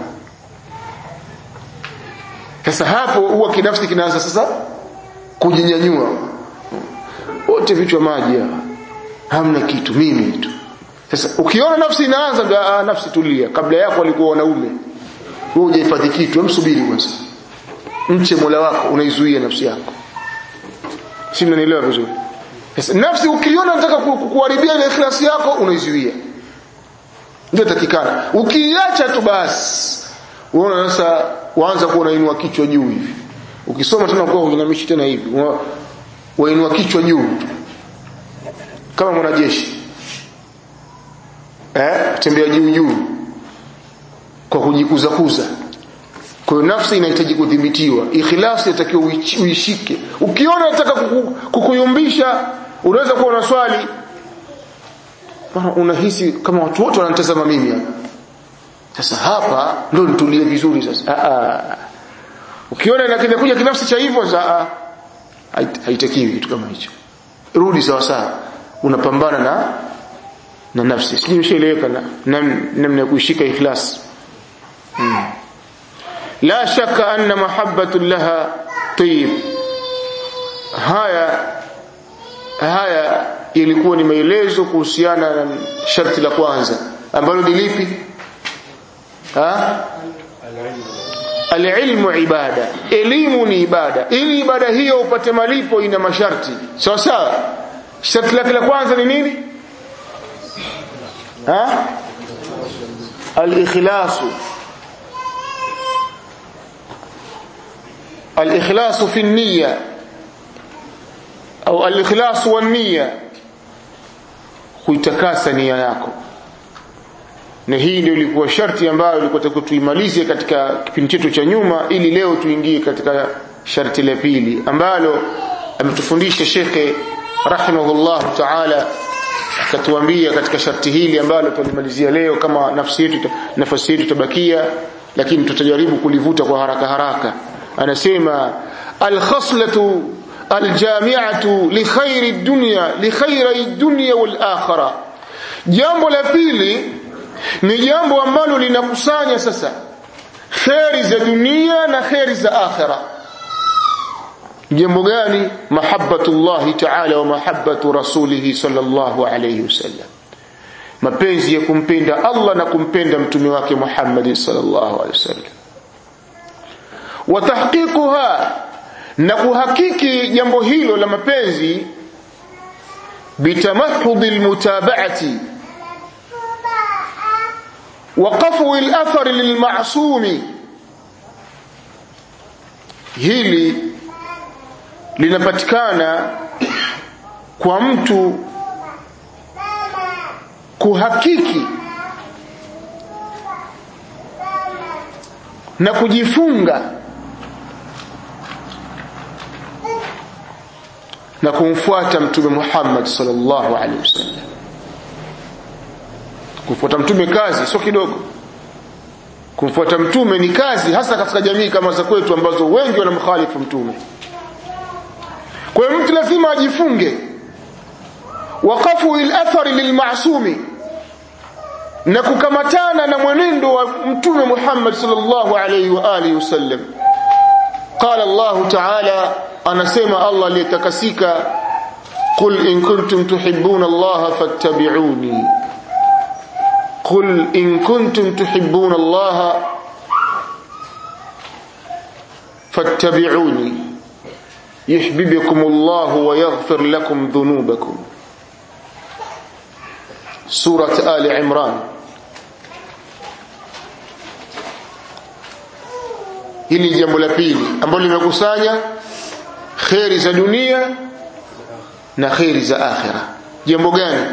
sasa hapo huwa kinafsi kinaanza sasa kujinyanyua wote vichwa maji hamna kitu mimi tu sasa ukiona nafsi inaanza ah, nafsi tulia kabla yako walikuwa wanaume wewe hujahifadhi kitu msubiri kwanza mche Mola wako unaizuia nafsi yako si mnanielewa vizuri sasa nafsi ukiona nataka kukuharibia ile ikhlasi yako unaizuia ndio takikana ukiacha tu basi unaona sasa waanza kuwa unainua kichwa juu hivi ukisoma tena kwa uinamishi tena hivi wainua kichwa juu kama mwanajeshi eh tembea juu juu kwa kujikuza kuza kwa hiyo nafsi inahitaji kudhibitiwa ikhlasi inatakiwa uishike ukiona unataka kuku, kukuyumbisha unaweza kuwa na swali unahisi kama watu wote wananitazama mimi hapa sasa hapa ndio nitulie vizuri sasa a a ukiona inakuja kinafsi cha hivyo sasa haitakiwi kitu kama hicho rudi sawa sawa unapambana na na nafsi sijui ushaeleweka na namna ya kuishika ikhlas hmm. la shaka anna mahabbatu laha tayyib haya haya ilikuwa ni maelezo kuhusiana na sharti la kwanza ambalo ni lipi ha alilmu ibada elimu ni ibada ili ibada hiyo upate malipo ina masharti sawa sawa sharti lake la kwanza ni nini ha al-ikhlasu al-ikhlasu fi an-niyya au al-ikhlasu wan-niyya kuitakasa nia yako na hii ndio ilikuwa sharti ambayo ilikuwa tuimalize katika kipindi chetu cha nyuma ili leo tuingie katika sharti la pili ambalo ametufundisha shekhe rahimahullah taala akatuambia katika sharti hili ambalo tulimalizia leo kama nafsi yetu nafasi yetu tabakia lakini tutajaribu kulivuta kwa haraka haraka anasema alkhaslatu aljami'atu li khairi dunya li khairi dunya wal akhirah jambo la pili ni jambo ambalo linakusanya sasa kheri za dunia na kheri za akhira jambo gani mahabbatullahi ta'ala wa mahabbatu rasulih sallallahu alayhi wasallam mapenzi ya kumpenda Allah na kumpenda mtume wake Muhammad sallallahu alayhi wasallam wa tahqiquha na kuhakiki jambo hilo la mapenzi bitamahhudi almutaba'ati وقفو الأثر للمعصوم hili linapatikana kwa mtu kuhakiki na kujifunga na kumfuata mtume Muhammad sallallahu alaihi wasallam kumfuata mtume kazi sio kidogo kumfuata mtume ni kazi hasa katika jamii kama za kwetu ambazo wengi wanamkhalifu mtume kwa hiyo mtu lazima ajifunge waqafu ilathari lilmasumi na kukamatana na mwenendo wa mtume Muhammad sallallahu alayhi wa alihi wasallam qala Allah ta'ala anasema Allah aliyetakasika qul in kuntum tuhibbuna Allah fattabi'uni قل إن كنتم تحبون الله فاتبعوني يحببكم الله ويغفر لكم ذنوبكم سورة آل عمران hili jambo la pili ambalo limekusanya kheri za dunia na kheri za akhira jambo gani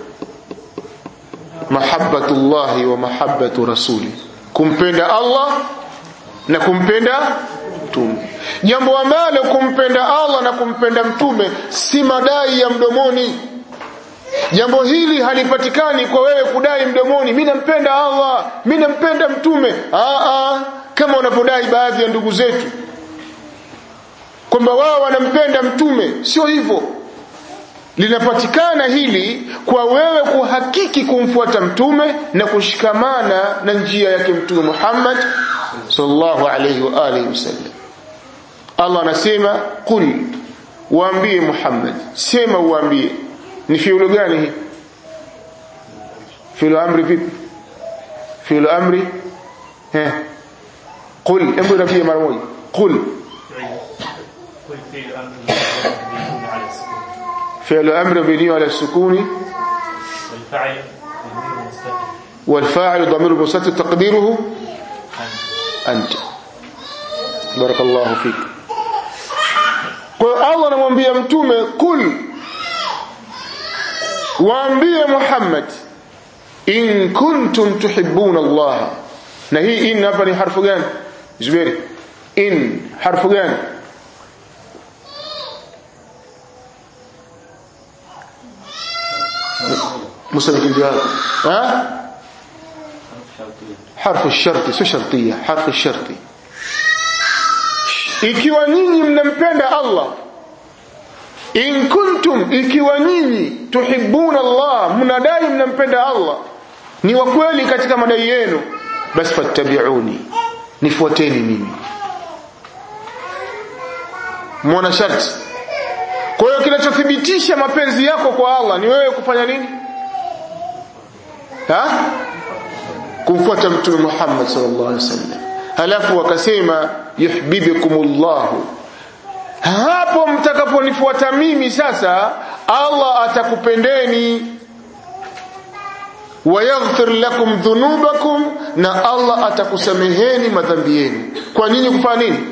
mahabbatullahi wa mahabbatu rasuli kumpenda Allah na kumpenda mtume jambo ambalo kumpenda Allah na kumpenda mtume si madai ya mdomoni jambo hili halipatikani kwa wewe kudai mdomoni mimi nampenda Allah mimi nampenda mtume aa kama wanapodai baadhi ya ndugu zetu kwamba wao wanampenda mtume sio hivyo linapatikana hili kwa wewe kuhakiki kumfuata mtume na kushikamana na njia yake mtume Muhammad sallallahu alayhi wa alihi wasallam Allah anasema qul waambie Muhammad sema uambie ni fiulu gani hii fiulu amri vipi fiulu amri eh qul hebu rafie mara moja qul قل في الأمر يكون على السكون فعل امر مبني على السكون والفعل ضمير مستتر والفاعل ضمير مستتر تقديره أنت anta barakallahu fik kwa hiyo Allah anamwambia mtume kul waambie Muhammad in kuntum tuhibbuna Allah na hii in hapa ni harfu gani Zuberi in harfu gani مسلم الجواب ها حرف الشرط sio shartia harfu sharti ikiwa nyinyi mnampenda Allah in kuntum ikiwa nyinyi tuhibbuna Allah mnadai mnampenda Allah ni wa kweli katika madai yenu basi fattabi'uni nifuateni mimi muona sharti kwa hiyo kinachothibitisha mapenzi yako kwa Allah ni wewe kufanya nini ha kumfuata mtume Muhammad sallallahu alaihi wasallam halafu wakasema yuhibbukumullah hapo mtakaponifuata mimi sasa Allah atakupendeni wayaghfir lakum dhunubakum na Allah atakusameheni madhambi yenu kwa nini kufanya nini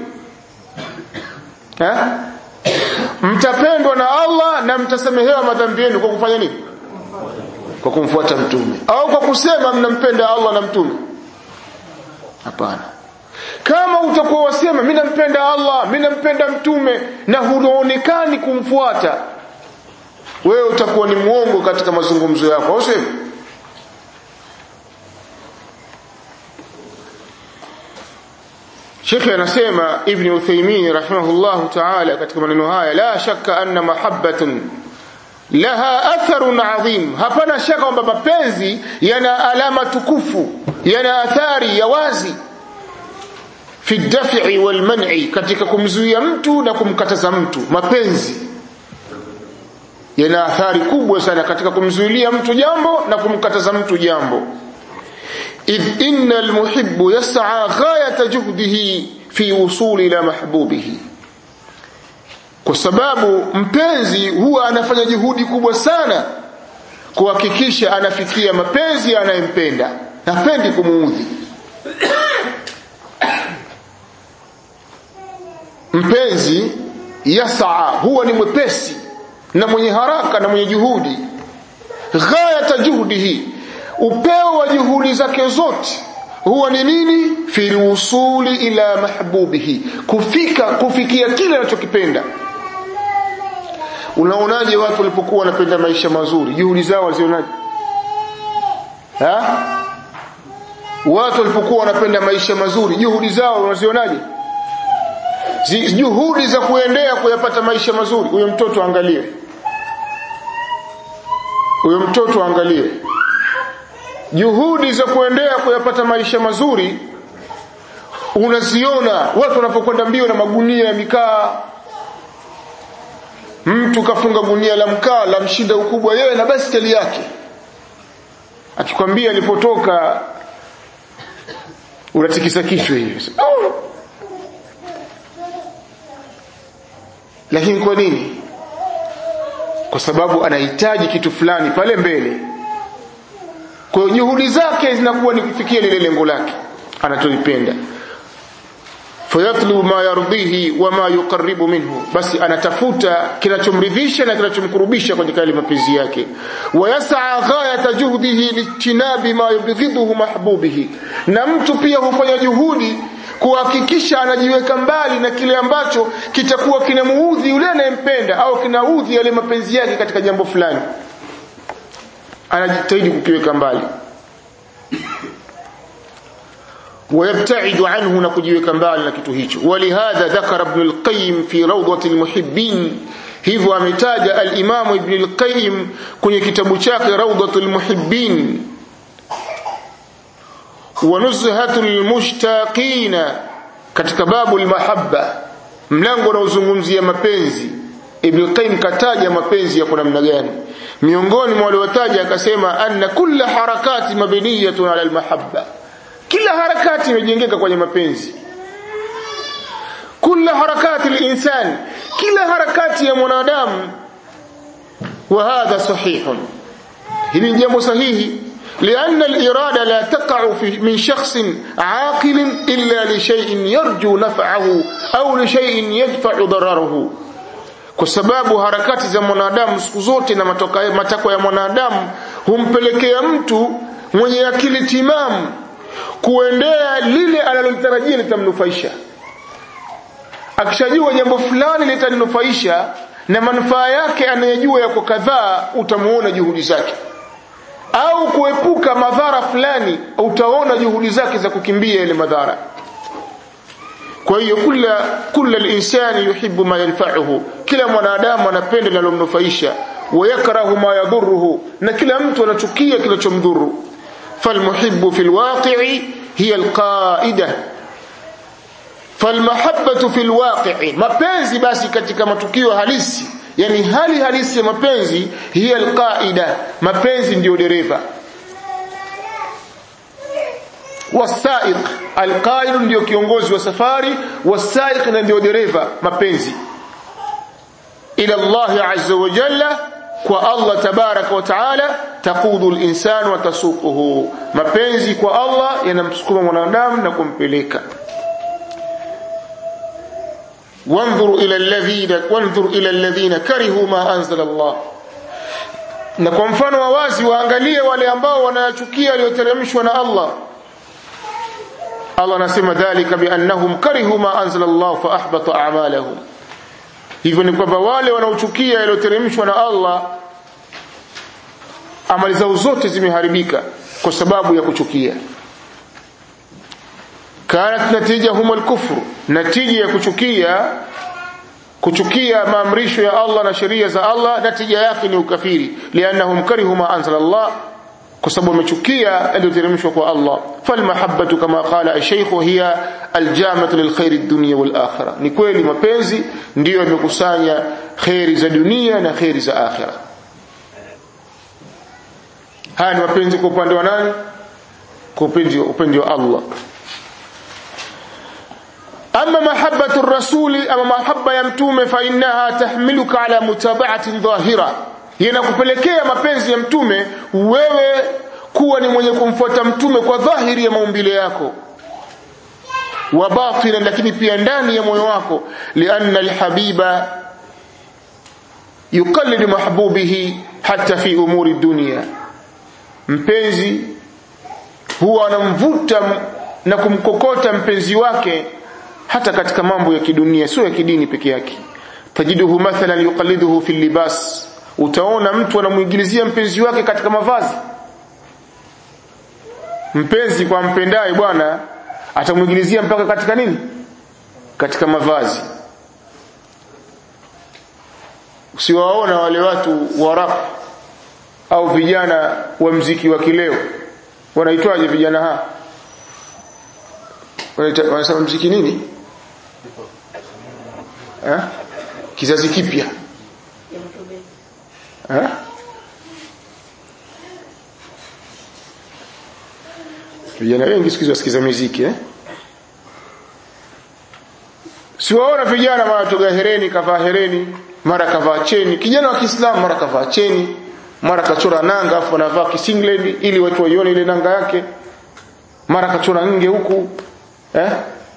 ha? mtapendwa na Allah na mtasamehewa madhambi yenu kwa kufanya nini kwa kumfuata mtume au kwa kusema mnampenda Allah na mtume hapana kama utakuwa wasema mimi nampenda Allah mimi nampenda mtume na huonekani kumfuata wewe utakuwa ni mwongo katika mazungumzo yako au sivyo Sheikh anasema Ibn Uthaymeen rahimahullahu ta'ala katika maneno haya la shakka anna mahabbatun laha atharun adhim hapana shaka kwamba mapenzi yana alama tukufu yana athari ya wazi fi daf'i wal man'i katika kumzuia mtu na kumkataza mtu mapenzi yana athari kubwa sana katika kumzuilia mtu jambo na kumkataza mtu jambo idh inna almuhibbu yas'a ghayata juhdihi fi wusuli ila mahbubihi kwa sababu mpenzi huwa anafanya juhudi kubwa sana kuhakikisha anafikia mapenzi anayempenda hapendi kumuudhi mpenzi yasaa huwa ni mwepesi na mwenye haraka na mwenye juhudi ghayata juhdihi upeo wa juhudi zake zote huwa ni nini fi usuli ila mahbubihi kufika kufikia kile anachokipenda unaonaje watu walipokuwa wanapenda maisha mazuri juhudi zao walizionaje ha watu walipokuwa wanapenda maisha mazuri juhudi zao wanazionaje juhudi za kuendea kuyapata maisha mazuri huyo mtoto angalie huyo mtoto angalie juhudi za kuendea kuyapata maisha mazuri unaziona watu wanapokwenda mbio na magunia ya mikaa mtu kafunga gunia la mkaa la mshinda ukubwa yeye na baskeli yake akikwambia alipotoka unatikisa kichwa hivi oh. lakini kwa nini kwa sababu anahitaji kitu fulani pale mbele kwa hiyo juhudi zake zinakuwa ni kufikia lile lengo lake anatolipenda fayatlubu ma yardhihi wa ma yuqarribu minhu basi anatafuta kinachomridhisha na kinachomkurubisha kwenye kale mapenzi yake wayasaa ghayata juhdihi lijtinabi ma yubghidhuhu mahbubihi na mtu pia hufanya juhudi kuhakikisha anajiweka mbali na kile ambacho kitakuwa kinamuudhi yule anayempenda au kinaudhi yale mapenzi yake katika jambo fulani anajitahidi kukiweka mbali ويبتعد عنه نكجيوك mbali na kitu hicho ولهذا ذكر ابن القيم في روضة المحبين hivyo ametaja al-Imam Ibn al-Qayyim kwenye kitabu chake Rawdatul Muhibbin wa Nuzhatul Mushtaqin katika babu al-mahabba mlango unaozungumzia mapenzi Ibn al-Qayyim kataja mapenzi yako namna gani miongoni mwa waliotaja akasema anna kulla harakati mabniyatun ala al-mahabba kila harakati imejengeka kwenye mapenzi kila harakati linsan kila harakati ya mwanadamu wa hadha sahihun hili ni jambo sahihi لأن الإرادة لا تقع في من شخص عاقل إلا لشيء يرجو نفعه أو لشيء يدفع ضرره kwa sababu harakati za mwanadamu siku zote na matakwa ya mwanadamu humpelekea mtu mwenye akili timamu kuendea lile analolitarajia litamnufaisha akishajua jambo fulani litaninufaisha na manufaa yake anayejua yako kadhaa utamuona juhudi zake au kuepuka madhara fulani utaona juhudi zake za kukimbia ile madhara kwa hiyo kila kila linsani yuhibbu ma yanfa'uhu kila mwanadamu anapenda linalomnufaisha wayakrahu ma yadhurruhu na kila mtu anachukia kinachomdhuru falmuhibbu fil waqi'i hiya alqa'ida falmahabbatu fil waqi'i mapenzi basi katika matukio halisi yani hali halisi ya mapenzi hiya alqa'ida mapenzi ndiyo dereva wasaiq alqaid ndio kiongozi wa safari wasaiq na ndio dereva mapenzi ila Allah azza wa jalla kwa Allah tabaraka wa taala taqudu al-insan wa tasuquhu mapenzi kwa Allah yanamsukuma mwanadamu na kumpeleka wanzuru ila alladhina wanzur ila alladhina karihu ma anzala Allah na kwa mfano wa wazi waangalie wale ambao wanayachukia aliyoteremshwa na Allah Allah anasema dhalika biannahum karihu ma anzala Allah fa ahbata a'malahum hivyo ni kwamba wale wanaochukia yaliyoteremshwa na Allah amali zao zote zimeharibika kwa sababu ya kuchukia kanat natijahum alkufr natija ya kuchukia kuchukia maamrisho ya Allah na sheria za Allah natija yake ni ukafiri liannahum karihu ma anzala Allah kwa sababu wamechukia yaliyoteremshwa kwa Allah falmahabbatu kama qala ash-shaykh hiya aljamatu lilkhair ad-dunya wal akhirah ni kweli mapenzi ndiyo yamekusanya khairi za dunia na khairi za akhirah haya ni mapenzi kwa upande wa nani kwa upande upande wa Allah أما محبة الرسول أما محبة يمتوم فإنها تحملك على متابعة ظاهرة yanakupelekea mapenzi ya mtume wewe kuwa ni mwenye kumfuata mtume kwa dhahiri ya maumbile yako wa batina lakini pia ndani ya moyo wako lianna alhabiba yuqallidu mahbubihi hata fi umuri dunia mpenzi huwa anamvuta na kumkokota mpenzi wake hata katika mambo ya kidunia sio ya kidini peke yake tajiduhu mathalan yuqalliduhu fi libas utaona mtu anamuingilizia mpenzi wake katika mavazi mpenzi kwa mpendaye bwana atamuingilizia mpaka katika nini katika mavazi usiwaona wale watu wa rap au vijana wa mziki wa kileo wanaitwaje vijana ha wanasema mziki nini ha? kizazi kipya ha? vijana wengi siku hizi wasikiza muziki eh? siwaona vijana mara toga hereni kavaa hereni mara kavaa cheni kijana wa Kiislamu mara kavaa cheni mara kachora nanga afu anavaa kisinglet ili watu waione ile nanga yake mara kachora nge huku eh?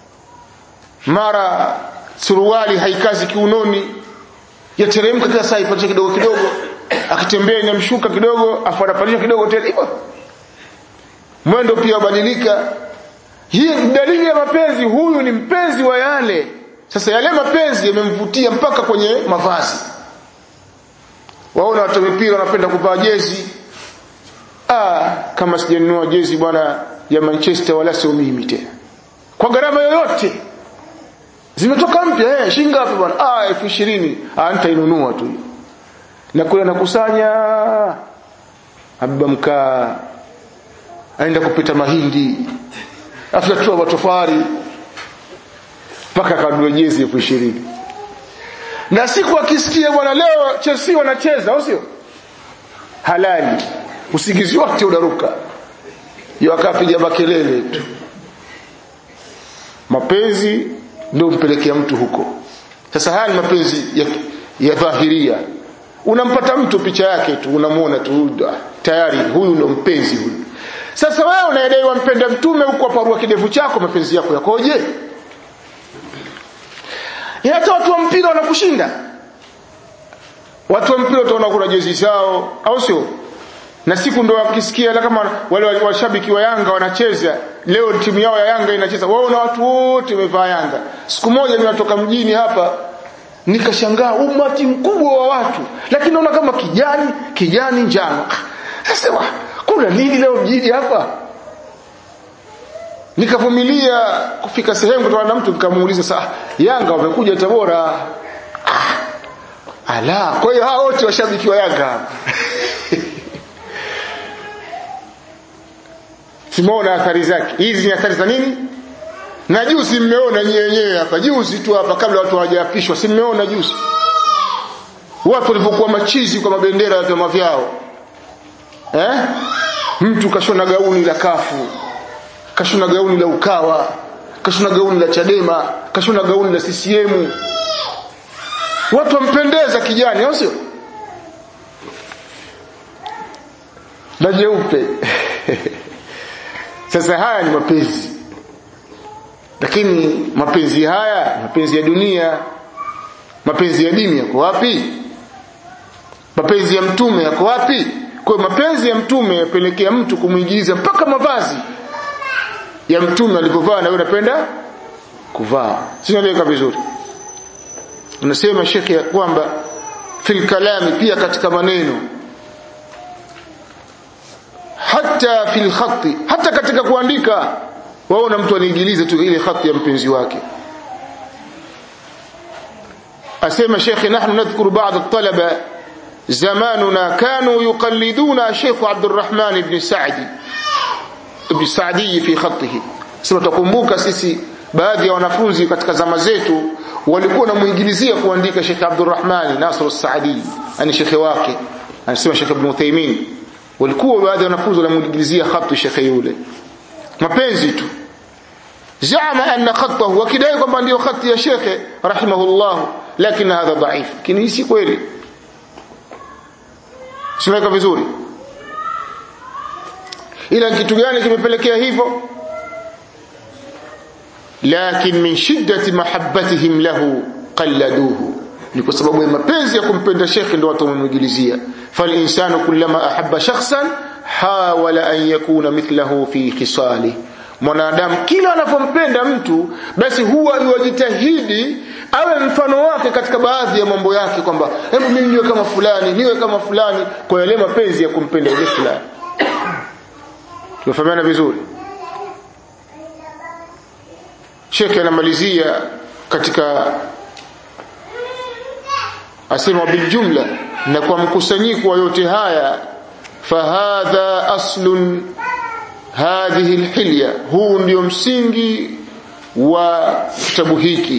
mara suruali haikazi kiunoni yateremka kila saa ipatie kidogo kidogo akitembea inamshuka kidogo afu anapandisha kidogo tena hivyo mwendo pia ubadilika hii dalili ya mapenzi huyu ni mpenzi wa yale sasa yale mapenzi yamemvutia mpaka kwenye mavazi waona watu mipira wanapenda kuvaa jezi ah kama sijanunua jezi bwana ya Manchester wala sio mimi tena kwa gharama yoyote zimetoka mpya eh shilingi ngapi bwana ah 2020 ah nitainunua tu na kule nakusanya abba mkaa aenda kupita mahindi afyatua matofari mpaka kadua jezi elfu ishirini na siku akisikia bwana leo Chelsea wanacheza au sio halali usingizi wote unaruka hiyo akapiga makelele tu mapenzi ndio mpelekea mtu huko sasa haya ni mapenzi ya, ya dhahiria unampata mtu picha yake tu unamuona tu tayari huyu ndo mpenzi huyu sasa wewe unayedai wampenda mtume huko aparua kidevu chako mapenzi yako yakoje hata watu wa mpira wanakushinda watu wa mpira utaona kuna jezi zao au sio na siku ndo wakisikia kama wale washabiki wa Yanga wanacheza leo timu yao ya Yanga inacheza wao na watu wote wamevaa Yanga siku moja ninatoka mjini hapa nikashangaa umati mkubwa wa watu lakini naona kama kijani kijani njano sasa kuna nini leo mjini hapa nikavumilia kufika sehemu kutana na mtu nikamuuliza saa Yanga wamekuja Tabora ah, ala kwa hiyo hao wote washabiki wa Yanga simuona athari zake hizi ni athari za nini na juzi mmeona nyenyewe hapa juzi tu hapa kabla watu hawajaapishwa si mmeona juzi watu walivyokuwa machizi kwa mabendera ya vyama vyao eh mtu kashona gauni la kafu kashona gauni la ukawa kashona gauni la chadema kashona gauni la CCM watu wampendeza kijani au sio na jeupe sasa haya ni mapenzi lakini mapenzi haya mapenzi ya dunia mapenzi ya dini yako wapi mapenzi ya mtume yako wapi kwa mapenzi ya mtume yapelekea mtu kumwingiza mpaka mavazi ya mtume alipovaa na wewe unapenda kuvaa sinaeleweka vizuri unasema shekhi ya kwamba fil kalami pia katika maneno hata fil khati hata katika kuandika waona mtu aniingilize tu ile khati ya mpenzi wake asema shekhi nahnu nadhkuru ba'd at-talaba zamanuna kanu yuqalliduna Sheikh Abdurrahman ibn Sa'di ibn Sa'di fi khatihi sema tukumbuka sisi baadhi ya wanafunzi katika zama zetu walikuwa wanamuingilizia kuandika Sheikh Abdurrahman Nasr as-Sa'di ani shekhi wake anasema Sheikh Ibn Uthaymeen walikuwa baadhi ya wanafunzi wanamuingilizia khatu shekhi yule mapenzi tu zama anna khatahu wakidai kwamba ndio khati ya shekhe rahimahullah lakini hadha dhaif lakini si kweli simeka vizuri ila kitu gani kimepelekea hivyo lakin min shiddati mahabbatihim lahu qalladuhu ni kwa sababu ya mapenzi ya kumpenda shekhi ndio watu wamemwigilizia fal insanu kullama ahabba shakhsan hawala an yakuna mithlahu fi khisali mwanadamu kila anapompenda mtu basi huwa yuwajitahidi awe mfano wake katika baadhi ya mambo yake kwamba hebu mimi niwe kama fulani niwe kama fulani kwa yale mapenzi ya kumpenda yule fulani tumefahamiana vizuri Sheikh anamalizia katika asema biljumla na kwa mkusanyiko wa yote haya fahadha aslun hadhihi alhilya huu ndio msingi wa kitabu hiki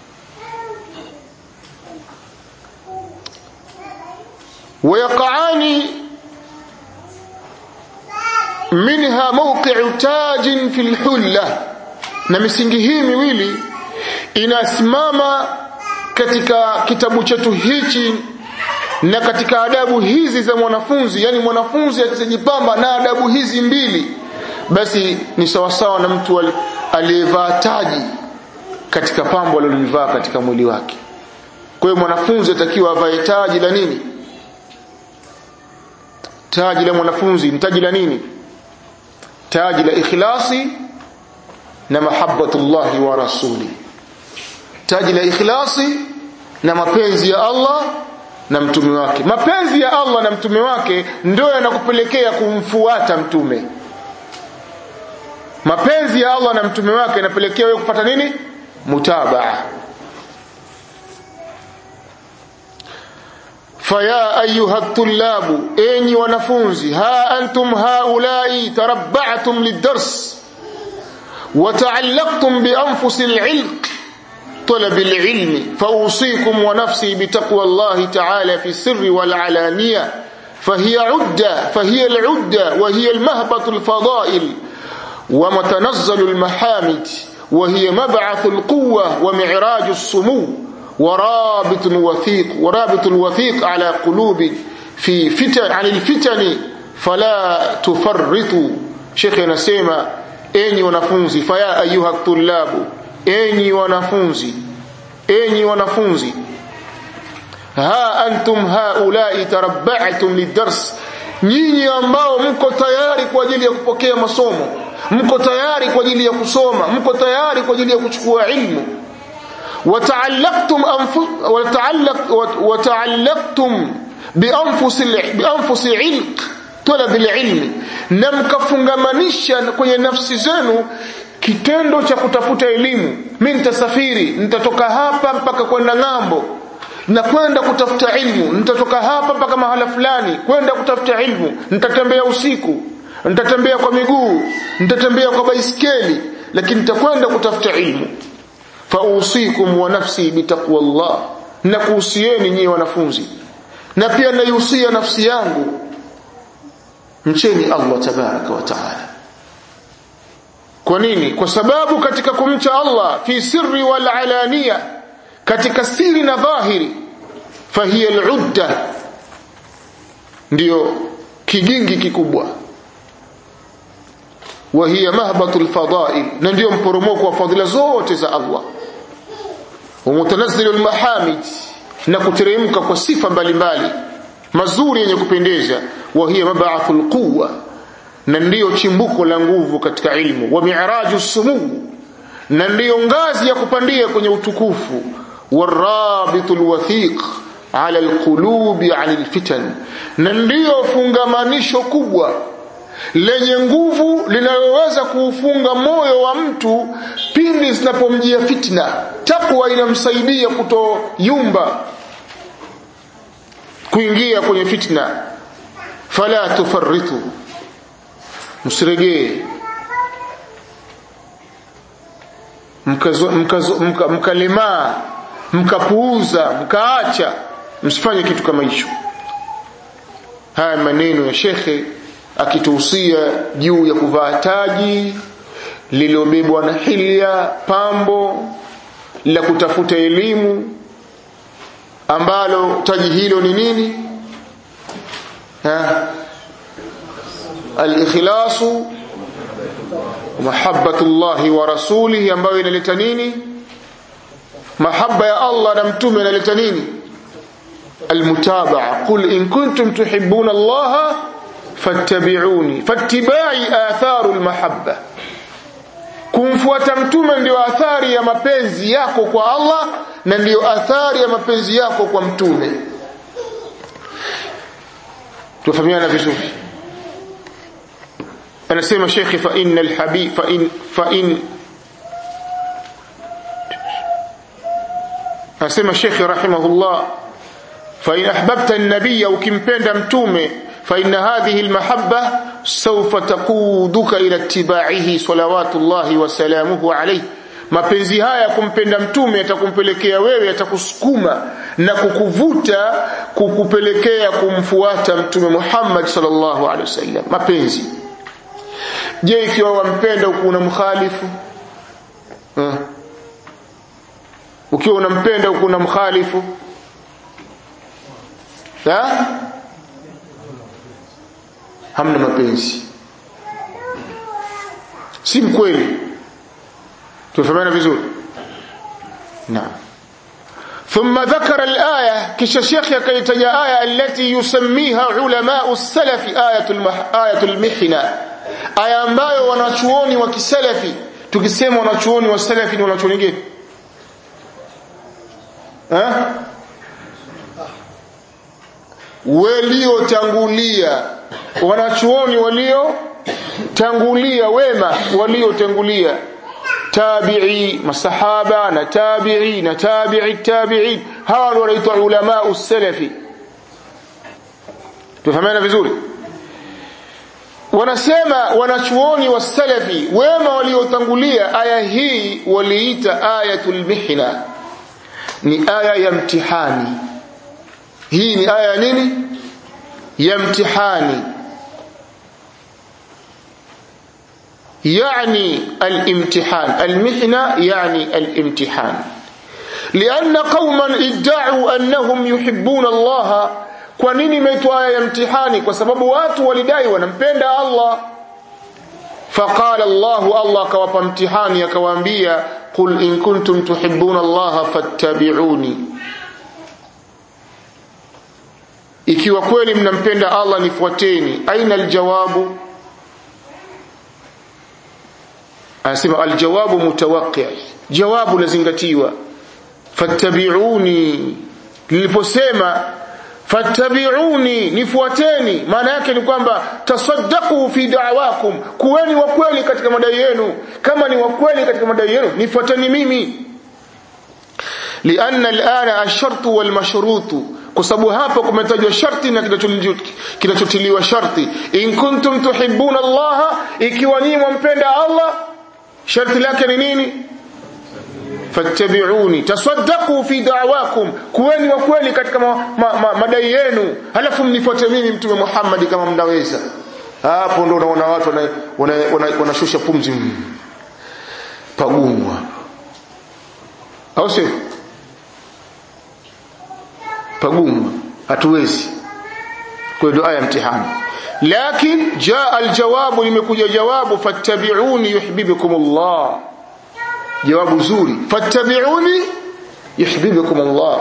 ويقعان منها موقع تاج في الحلة na misingi hii miwili inasimama katika kitabu chetu hichi na katika adabu hizi za mwanafunzi yani mwanafunzi akisijipamba na adabu hizi mbili basi ni sawasawa na mtu aliyevaa taji katika pambo alilolivaa katika mwili wake kwa hiyo mwanafunzi atakiwa avae taji la nini taji la mwanafunzi ni taji la nini taji la ikhlasi na mahabbatullahi wa rasuli taji la ikhlasi na mapenzi ya Allah na mtume wake mapenzi ya Allah na mtume wake ndio yanakupelekea kumfuata mtume mapenzi ya Allah na mtume wake yanapelekea wewe kupata nini mutabaa فيا أيها الطلاب أني ونفونزي ها أنتم هؤلاء تربعتم للدرس وتعلقتم بأنفس العلق طلب العلم فأوصيكم ونفسي بتقوى الله تعالى في السر والعلانية فهي عدة فهي العدة وهي المهبط الفضائل ومتنزل المحامد وهي مبعث القوة ومعراج السمو ورابط وثيق ورابط الوثيق على قلوب في فتن عن الفتن فلا تفرطوا شيخنا سيما enyi wanafunzi faya ayuha tullabu enyi wanafunzi enyi wanafunzi ha antum haulai tarabba'tum lidars nyinyi ambao mko tayari kwa ajili ya kupokea masomo mko tayari kwa ajili ya kusoma mko tayari kwa ajili ya kuchukua ilmu وتعلقتم أنفس وتعلق وتعلقتم بأنفس بأنفس علق طلب العلم na mkafungamanisha kwenye nafsi zenu kitendo cha kutafuta elimu mimi nitasafiri nitatoka hapa mpaka kwenda ng'ambo na kwenda kutafuta ilmu nitatoka hapa mpaka mahala fulani kwenda kutafuta ilmu nitatembea usiku nitatembea kwa miguu nitatembea kwa baiskeli lakini nitakwenda kutafuta ilmu fausikum wa nafsi bitaqwallah na kuhusieni nyinyi wanafunzi na pia naihusia nafsi yangu mcheni Allah tabaraka wa taala kwa nini kwa sababu katika kumcha Allah fi sirri wal alaniya katika siri na dhahiri fahiya al-udda ndio kigingi kikubwa wa hiya mahbatu al-fadail na ndio mporomoko wa fadhila zote za Allah wa mutanazzilu al-mahamid na kuteremka kwa sifa mbalimbali mazuri yenye kupendeza wa hiya mab'athul quwwa na ndiyo chimbuko la nguvu katika ilmu wa mi'raju sumuu na ndiyo ngazi ya kupandia kwenye utukufu warabitul wathiq ala alqulubi ala alfitan na ndiyo fungamanisho kubwa lenye nguvu linaloweza kuufunga moyo wa mtu pindi zinapomjia fitna takwa inamsaidia kutoyumba kuingia kwenye fitna fala tufarritu msiregee mkalemaa mkapuuza mkaacha msifanye kitu kama hicho haya maneno ya shekhe akituhusia juu ya kuvaa taji lililobebwa na hilya pambo la kutafuta elimu ambalo taji hilo ni nini al-ikhlasu mahabbatullahi wa rasulihi ambayo inaleta nini mahaba ya Allah na mtume inaleta nini almutabaa qul in kuntum tuhibbuna Allah fattabi'uni fattiba'i atharu almahabba kumfuata mtume ndio athari ya mapenzi yako kwa Allah na ndio athari ya mapenzi yako kwa mtume tufahamiana vizuri anasema shekhi fa innal habib fa in fa in anasema shekhi rahimahullah fa in ahbabta an-nabiyya ukimpenda mtume fa inna hadhihi al-mahabba sawfa taquduka ila ittiba'ihi salawatullahi wa salamuhu alayhi mapenzi haya kumpenda mtume yatakumpelekea wewe yatakusukuma na kukuvuta kukupelekea kumfuata mtume Muhammad sallallahu alaihi wasallam mapenzi je ikiwa wampenda huku unamkhalifu uh. ukiwa unampenda huku unamkhalifu ha? hamna mapenzi si mkweli tumefahamana vizuri naam ثم ذكر الآية كش الشيخ يكيتج آية التي يسميها علماء السلف آية, المح... آية المحنة aya ambayo wanachuoni wa kisalafi tukisema wanachuoni wa salafi ni wanachuoni gani eh waliotangulia wanachuoni walio tangulia wema waliotangulia tabi'i masahaba na tabi'i na tabi'i tabi'in hawa ndio wanaitwa ulama usalafi tufahamana vizuri wanasema wanachuoni wa salafi wema waliotangulia aya hii waliita ayatul mihna ni aya ya mtihani hii ni aya ya nini ya mtihani يعني الامتحان المحنة يعني الامتحان لأن قوما ادعوا أنهم يحبون الله kwa nini imeitwa aya ya mtihani kwa sababu watu walidai wanampenda Allah faqala Allah Allah akawapa mtihani akawaambia qul in kuntum tuhibbuna Allah fattabi'uni ikiwa kweli mnampenda Allah nifuateni aina aljawabu anasema aljawabu mutawaqqi jawabu lazingatiwa fattabi'uni niliposema fattabi'uni nifuateni maana yake ni kwamba tasaddaqu fi da'wakum kuweni wa kweli katika madai yenu kama ni wa kweli katika madai yenu nifuateni mimi lianna alana ash-shartu wal mashrutu kwa sababu hapa kumetajwa sharti na kinachotiliwa sharti in kuntum tuhibbuna Allah ikiwa nyinyi mwampenda Allah sharti lake ni nini fattabi'uni tasaddaqu fi da'wakum kuweni wa kweli katika ma, ma, ma, madai yenu halafu mnifuate mimi mtume Muhammad kama mnaweza hapo ndo unaona watu wanashusha wana, wana, wana pumzi pagumu au sio pagumu hatuwezi kwa hiyo aya mtihani lakin jaa aljawabu limekuja jawabu fattabi'uni yuhibbukum Allah jawabu zuri fattabi'uni yuhibbukum Allah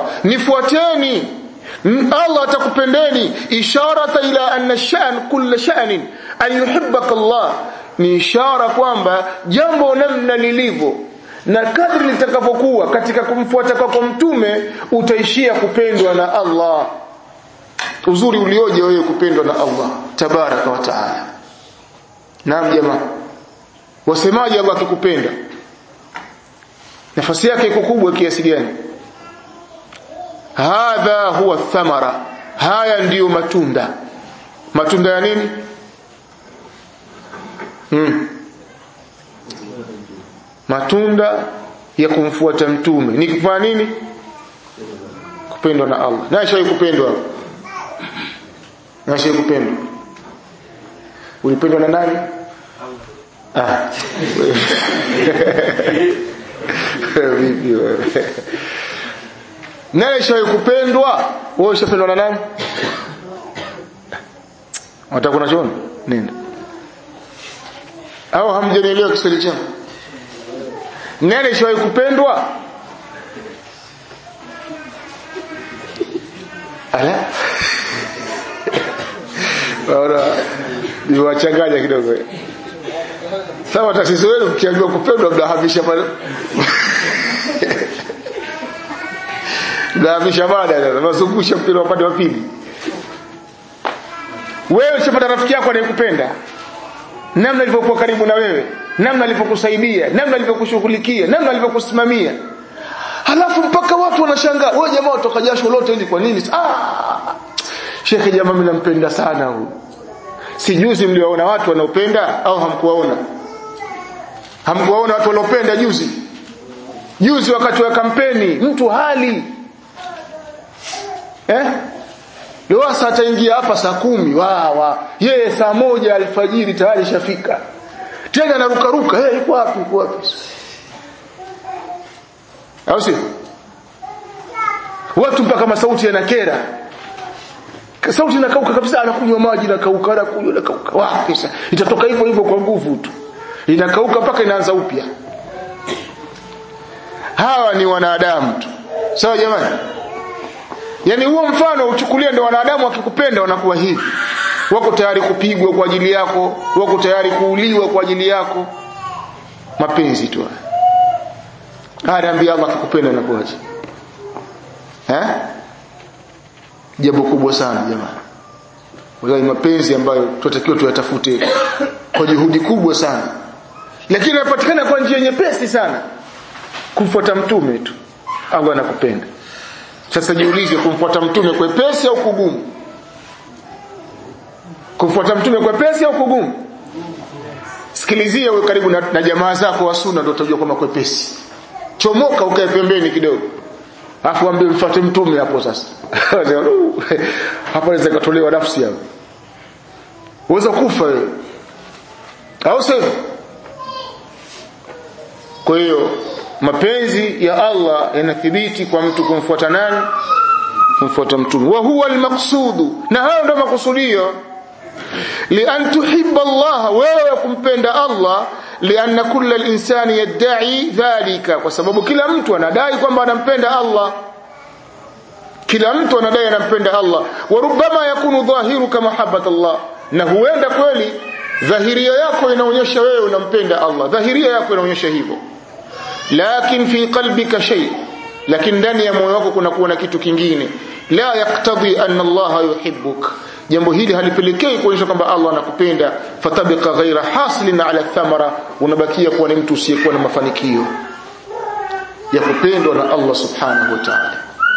nifuateni Allah atakupendeni isharata ila anna sha'n kull sha'nin an yuhibbaka Allah ni ishara kwamba jambo namna lilivyo na kadri litakavyokuwa katika kumfuata kwako mtume utaishia kupendwa na Allah uzuri ulioje wewe kupendwa na Allah tabaraka wa taala naam jamaa wasemaje Allah akikupenda nafasi yake iko kubwa kiasi gani hadha huwa thamara haya ndiyo matunda matunda ya nini hmm. matunda ya kumfuata mtume ni kufanya nini kupendwa na Allah na shai kupendwa na shai kupendwa ulipendwa na nani ah vipi wewe naye shai kupendwa wewe ushapendwa na nani wataka kuna choni nenda au hamjanielewa Kiswahili changu nani shai kupendwa ala Ora niwachanganya kidogo sawa tatizo wenu mkiambiwa kupendwa mnahamisha pale mnahamisha baada sasa mazungusha mpira upande wa pili wewe usipata rafiki yako anayekupenda namna alivyokuwa karibu na wewe namna alivyokusaidia namna alivyokushughulikia namna alivyokusimamia halafu mpaka watu wanashangaa wewe jamaa utoka jasho lote hili kwa nini ah shekhe jamaa mimi nampenda sana huyu si juzi mliwaona watu wanaopenda au hamkuwaona hamkuwaona watu waliopenda juzi juzi wakati wa kampeni mtu hali eh Lewasa ataingia hapa saa kumi wawa yeye saa moja alfajiri tayari shafika tena anarukaruka hey, yuko wapi yuko wapi au si watu mpaka masauti yanakera sauti inakauka kabisa anakunywa maji nakauka anakunywa nakauka wapi sasa itatoka hivyo hivyo kwa nguvu tu inakauka mpaka inaanza upya hawa ni wanadamu tu sawa jamani yani huo mfano uchukulie ndio wanadamu wakikupenda wanakuwa hivi wako tayari kupigwa kwa ajili yako wako tayari kuuliwa kwa ajili yako mapenzi tu haya ambia Allah akikupenda anakuaje eh jambo kubwa sana jamani wallahi mapenzi ambayo tunatakiwa tuyatafute kwa juhudi kubwa sana lakini yanapatikana kwa njia nyepesi sana kumfuata mtume tu Allah anakupenda sasa jiulize kumfuata mtume kwepesi au kugumu kumfuata mtume kwepesi au kugumu sikilizia wewe karibu na, na jamaa zako wa sunna ndio utajua kwamba kwepesi chomoka ukae pembeni kidogo afu ambie mfuate mtume hapo sasa hapo inaweza katolewa nafsi hapo uweza kufa wewe au sivyo kwa hiyo mapenzi ya Allah yanathibiti kwa mtu kumfuata nani kumfuata mtume wa huwa almaqsudu na hayo ndio makusudio lian tuhibba Allah wewe kumpenda Allah lianna kulla linsani yadda'i dhalika kwa sababu kila mtu anadai kwamba anampenda Allah kila mtu anadai anampenda Allah wa rubbama yakunu dhahiruka mahabbat Allah na huenda kweli dhahiria yako inaonyesha wewe unampenda Allah dhahiria yako inaonyesha hivyo lakin fi qalbika shay lakini ndani ya moyo wako kuna kuwa na kitu kingine la yaktadhi anna Allah yuhibbuk jambo hili halipelekei kuonyesha kwamba Allah anakupenda fatabika ghaira hasilin ala thamara unabakia kuwa ni mtu usiyekuwa na mafanikio ya kupendwa na Allah subhanahu wa ta'ala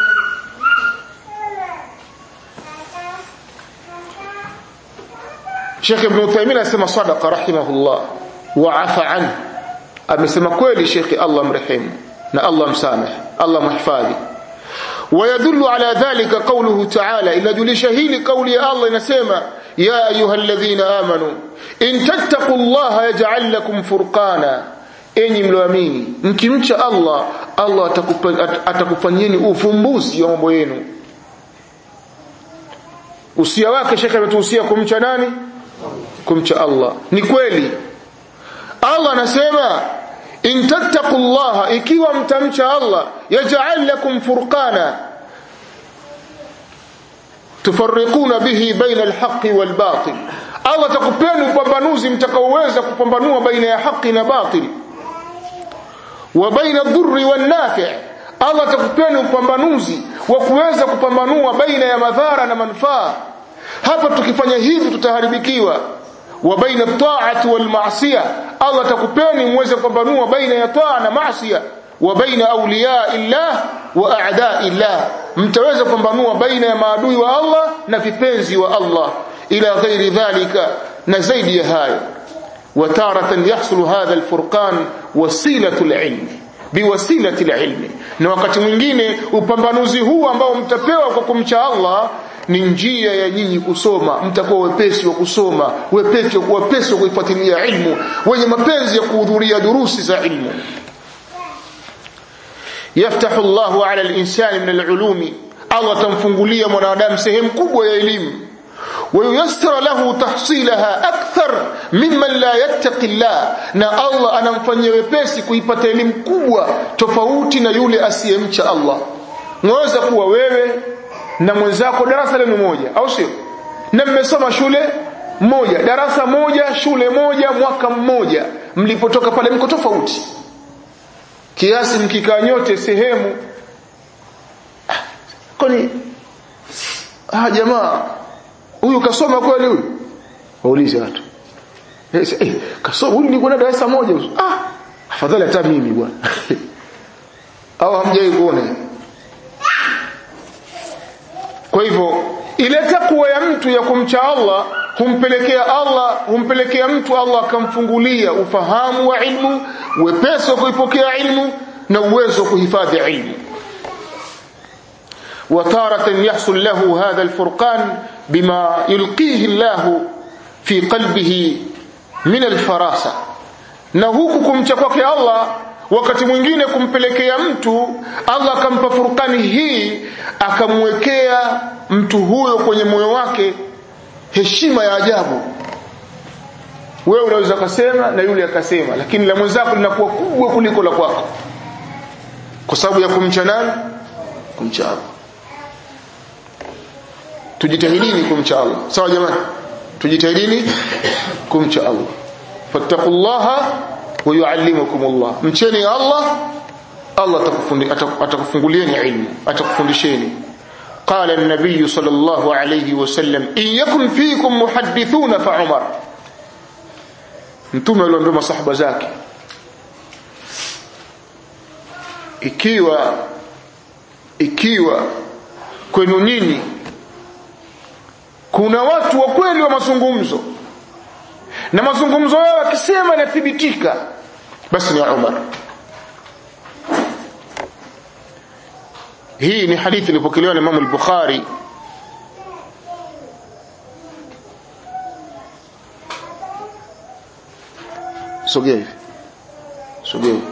Sheikh Ibn Uthaymeen anasema sadaqa rahimahullah wa afa anhu amesema kweli Sheikh Allah mrehemu na Allah msamehe Allah mhifadhi ويدل على ذلك قوله تعالى إلا جلش هيل قول الله نسيما يا أيها الذين آمنوا إن تتقوا الله يجعل لكم فرقانا enyi mlioamini mkimcha Allah Allah atakufanyeni ufumbuzi wa mambo yenu usia wake shekhe ametuhusia kumcha nani kumcha Allah ni kweli Allah anasema in tattaqullaha ikiwa mtamcha Allah yaj'al lakum furqana tufarriquna bihi baina alhaqqi walbatil Allah atakupeni upambanuzi mtakaoweza kupambanua baina ya haki na batili wa baina dhurri wan nafi' Allah atakupeni upambanuzi wa kuweza kupambanua baina ya madhara na manufaa hapa tukifanya hivi tutaharibikiwa wa baina ta'ati wal ma'siyah Allah atakupeni muweze kupambanua baina ya taa na maasiya wa baina awliya illah wa a'da illah mtaweza kupambanua baina ya maadui wa Allah na vipenzi wa Allah ila ghairi dhalika na zaidi ya hayo وتارة يحصل هذا الفرقان وسيلة العلم بوسيلة العلم na wakati mwingine upambanuzi huu ambao mtapewa kwa kumcha Allah ni njia ya nyinyi kusoma mtakuwa wepesi wa kusoma wepesi wa wepesi wa kuifuatilia ilmu wenye mapenzi ya kuhudhuria durusi za ilmu yaftahu Allahu ala al-insani min al-ulumi Allah tamfungulia mwanadamu sehemu kubwa ya elimu وييسر له تحصيلها أكثر ممن لا يتقي الله na Allah anamfanyia wepesi kuipata elimu kubwa tofauti na yule asiyemcha Allah mweza kuwa wewe na mwenzako darasa lenu moja au sio na mmesoma shule moja darasa moja shule moja mwaka mmoja mlipotoka pale mko tofauti kiasi mkikaa nyote sehemu kwani ah jamaa huyu kasoma kweli huyu waulize watu eh, eh kasoma huyu nilikuwa na darasa moja ah afadhali hata mimi bwana au hamjai kuona kwa hivyo ile takwa ya mtu ya kumcha Allah humpelekea Allah humpelekea mtu Allah akamfungulia ufahamu wa ilmu wepesi wa kuipokea ilmu na uwezo wa kuhifadhi ilmu وتارة يحصل له هذا الفرقان بما يلقيه الله في قلبه من الفراسة na huku kumcha kwake Allah wakati mwingine kumpelekea mtu Allah akampa furkani hii akamwekea mtu huyo kwenye moyo wake heshima ya ajabu wewe unaweza kusema na yule akasema lakini la mwenzako linakuwa kubwa kuliko la kwako kwa sababu ya kumcha nani kumcha Allah tujitahidini kumcha Allah sawa jamani tujitahidini kumcha Allah fattaqullaha wa yuallimukumullah mcheni Allah Allah atakufungulieni ilmu atakufundisheni قال النبي صلى الله عليه وسلم إن يكن فيكم محدثون فعمر mtume aliwaambia masahaba zake ikiwa ikiwa kwenu nyinyi kuna watu wa kweli wa mazungumzo na mazungumzo yao akisema yanathibitika basi ni Umar hii ni hadithi ilipokelewa na Imam al-Bukhari sogea hivi sogea hivi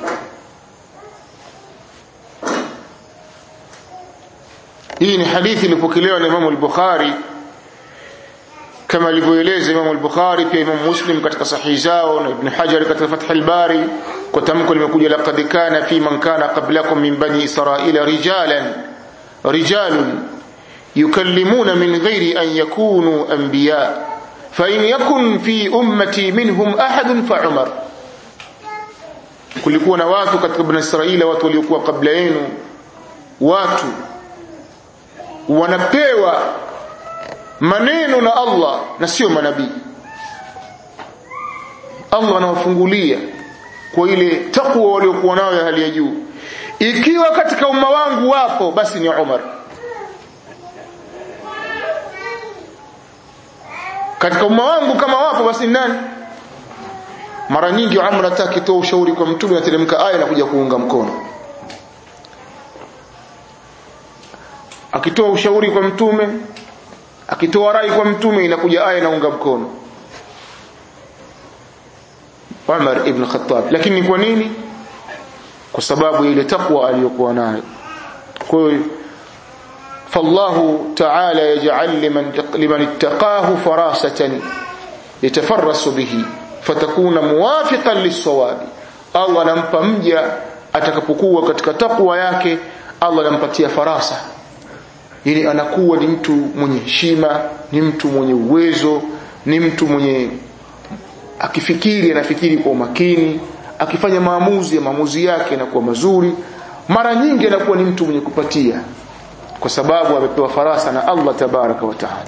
hii ni hadithi ilipokelewa na Imam al-Bukhari kama alivyoeleza Imam al-Bukhari pia Imam Muslim katika sahihi zao na Ibn Hajar katika Fath al-Bari kwa tamko limekuja laqad kana fi man kana qablakum min bani Israila rijalan rijalun yukallimuna min ghairi an yakunu anbiya fa in yakun fi ummati minhum ahad fa Umar kulikuwa na watu katika bani Israila watu waliokuwa kabla yenu watu wanapewa maneno na Allah na sio manabii Allah anawafungulia kwa ile takwa waliokuwa nayo ya hali ya juu ikiwa katika umma wangu wapo basi ni Umar katika umma wangu kama wapo basi ni nani mara nyingi Umar atakitoa ushauri kwa mtume ateremka aya na kuja kuunga mkono akitoa ushauri kwa mtume akitoa rai kwa mtume inakuja aya inaunga mkono Umar ibn Khattab lakini ni kwa nini kwa sababu ile takwa aliyokuwa nayo kwa hiyo فالله تعالى يجعل لمن لمن اتقاه فراسة يتفرس به فتكون موافقا للصواب الله anampa mja atakapokuwa katika takwa yake Allah anampatia farasa yani anakuwa ni mtu mwenye heshima ni mtu mwenye uwezo ni mtu mwenye akifikiri anafikiri kwa umakini akifanya maamuzi ya maamuzi yake yanakuwa mazuri mara nyingi anakuwa ni mtu mwenye kupatia kwa sababu amepewa farasa na Allah tabaraka wa taala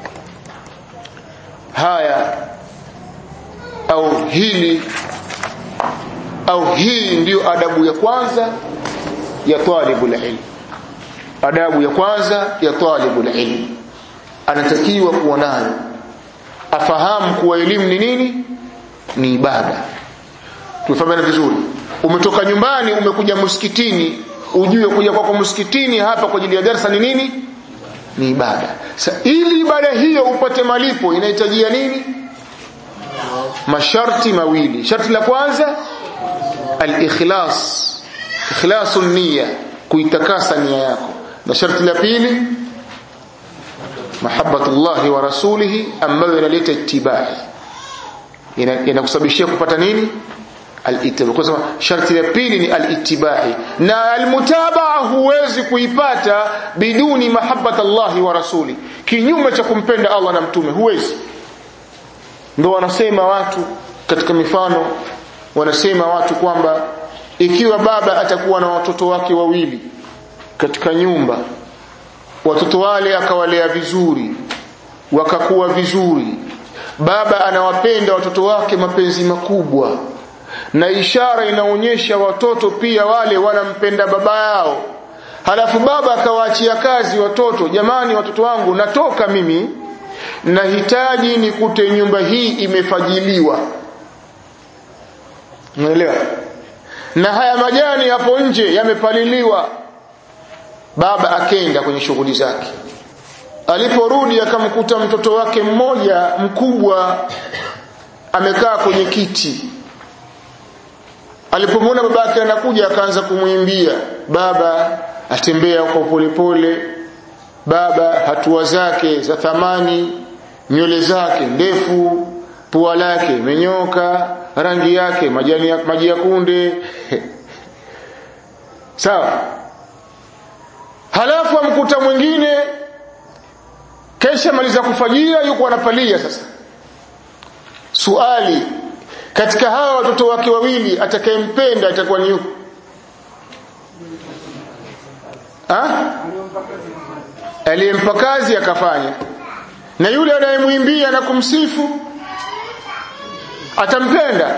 haya au hili au hii ndiyo adabu ya kwanza ya talibul ilm adabu ya kwanza ya talibul ilm anatakiwa kuwa nayo afahamu kuwa elimu ni nini ni ibada tufahamiana vizuri umetoka nyumbani umekuja msikitini ujue kuja kwako msikitini hapa kwa ajili ya darasa ni nini ni ibada sa ili ibada hiyo upate malipo inahitajia nini masharti mawili sharti la kwanza al-ikhlas ikhlasun niyya kuitakasa nia yako na sharti la pili mahabbatullahi wa rasulihi ambayo inaleta ittibai inakusababishia kupata nini al-ittiba kwa sababu sharti la pili ni al-ittibai na al-mutabaa huwezi kuipata biduni mahabbatallahi wa rasuli kinyume cha kumpenda Allah na mtume huwezi ndio wanasema watu katika mifano wanasema watu kwamba ikiwa baba atakuwa na watoto wake wawili katika nyumba watoto wale akawalea vizuri wakakuwa vizuri baba anawapenda watoto wake mapenzi makubwa na ishara inaonyesha watoto pia wale wanampenda baba yao halafu baba akawaachia kazi watoto jamani watoto wangu natoka mimi nahitaji nikute nyumba hii imefajiliwa unaelewa na haya majani hapo nje yamepaliliwa baba akenda kwenye shughuli zake aliporudi akamkuta mtoto wake mmoja mkubwa amekaa kwenye kiti alipomwona baba yake anakuja akaanza kumwimbia baba atembea kwa polepole baba hatua zake za thamani nywele zake ndefu pua lake imenyoka rangi yake majani ya, maji ya kunde sawa halafu amkuta mwingine kesha maliza kufajia yuko anapalia sasa suali katika hawa watoto wake wawili atakayempenda atakuwa ni yupi aliyempa kazi akafanya na yule anayemwimbia na kumsifu atampenda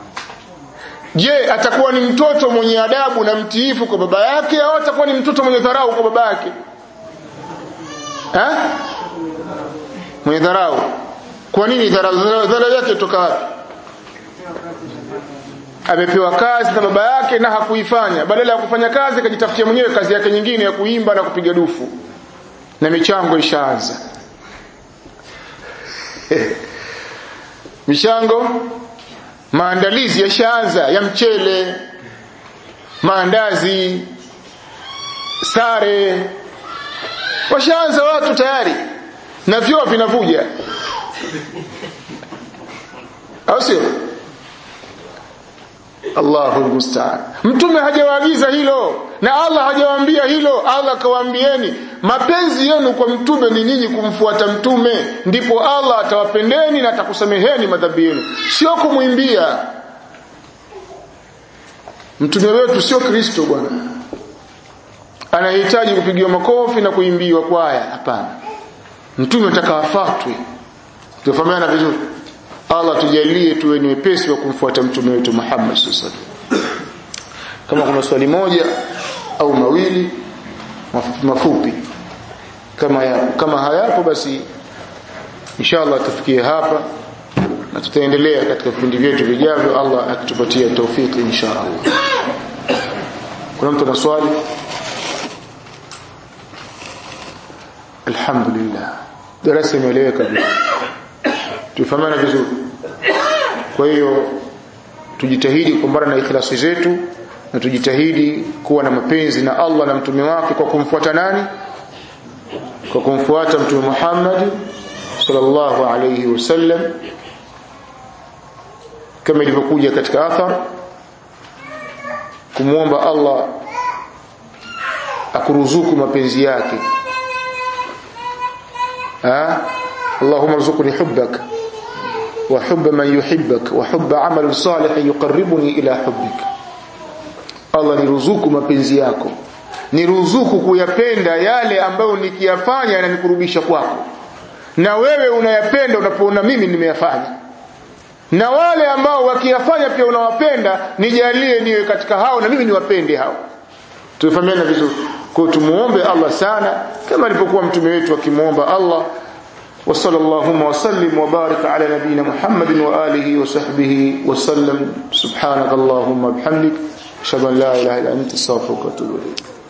je atakuwa ni mtoto mwenye adabu na mtiifu kwa baba yake au atakuwa ni mtoto mwenye dharau kwa baba yake ha? mwenye dharau kwa nini dharau dharau yake kutoka wapi amepewa kazi na baba yake na hakuifanya badala ya kufanya kazi akajitafutia mwenyewe kazi yake nyingine ya kuimba na kupiga dufu na michango ishaanza michango maandalizi yashaanza ya mchele maandazi sare washaanza watu tayari na vyoo vinavuja au sio Allahu musta'an mtume hajawaagiza hilo na Allah hajawaambia hilo Allah akawaambieni mapenzi yenu kwa mtume ni nyinyi kumfuata mtume ndipo Allah atawapendeni na atakusameheni madhambi yenu sio kumwimbia mtume wetu sio Kristo bwana anahitaji kupigiwa makofi na kuimbiwa kwaya hapana mtume atakawafatwe tufahamiana vizuri Allah tujalie tuwe ni wepesi wa kumfuata mtume wetu Muhammad sallallahu kama kuna swali moja au mawili mafupi, mafupi kama ya, kama hayapo basi inshallah tufikie hapa na tutaendelea katika vipindi vyetu vijavyo Allah akitupatia taufiki inshallah kuna mtu ana swali alhamdulillah darasa imeeleweka tufahamana vizuri kwa hiyo tujitahidi kumbana na ikhlasi zetu na tujitahidi kuwa na mapenzi na Allah na mtume wake kwa kumfuata nani kwa kumfuata mtume Muhammad sallallahu alayhi wasallam kama ilivyokuja katika athar kumwomba Allah akuruzuku mapenzi yake ha Allahumma rzuqni hubbaka wa hubba man yuhibbak wa hubba amal salih yuqarribuni ila hubbik Allah niruzuku mapenzi yako niruzuku kuyapenda yale ambayo nikiyafanya yananikurubisha kwako na wewe unayapenda unapoona mimi nimeyafanya na wale ambao wakiyafanya pia unawapenda nijalie niwe katika hao na mimi niwapende hao tufahamiana vizuri kwa tumuombe Allah sana kama alipokuwa mtume wetu akimuomba Allah وصلى اللهم وسلم وبارك على نبينا محمد وآله وصحبه وسلم سبحانك اللهم وبحمدك أشهد أن لا إله إلا أنت استغفرك وأتوب إليك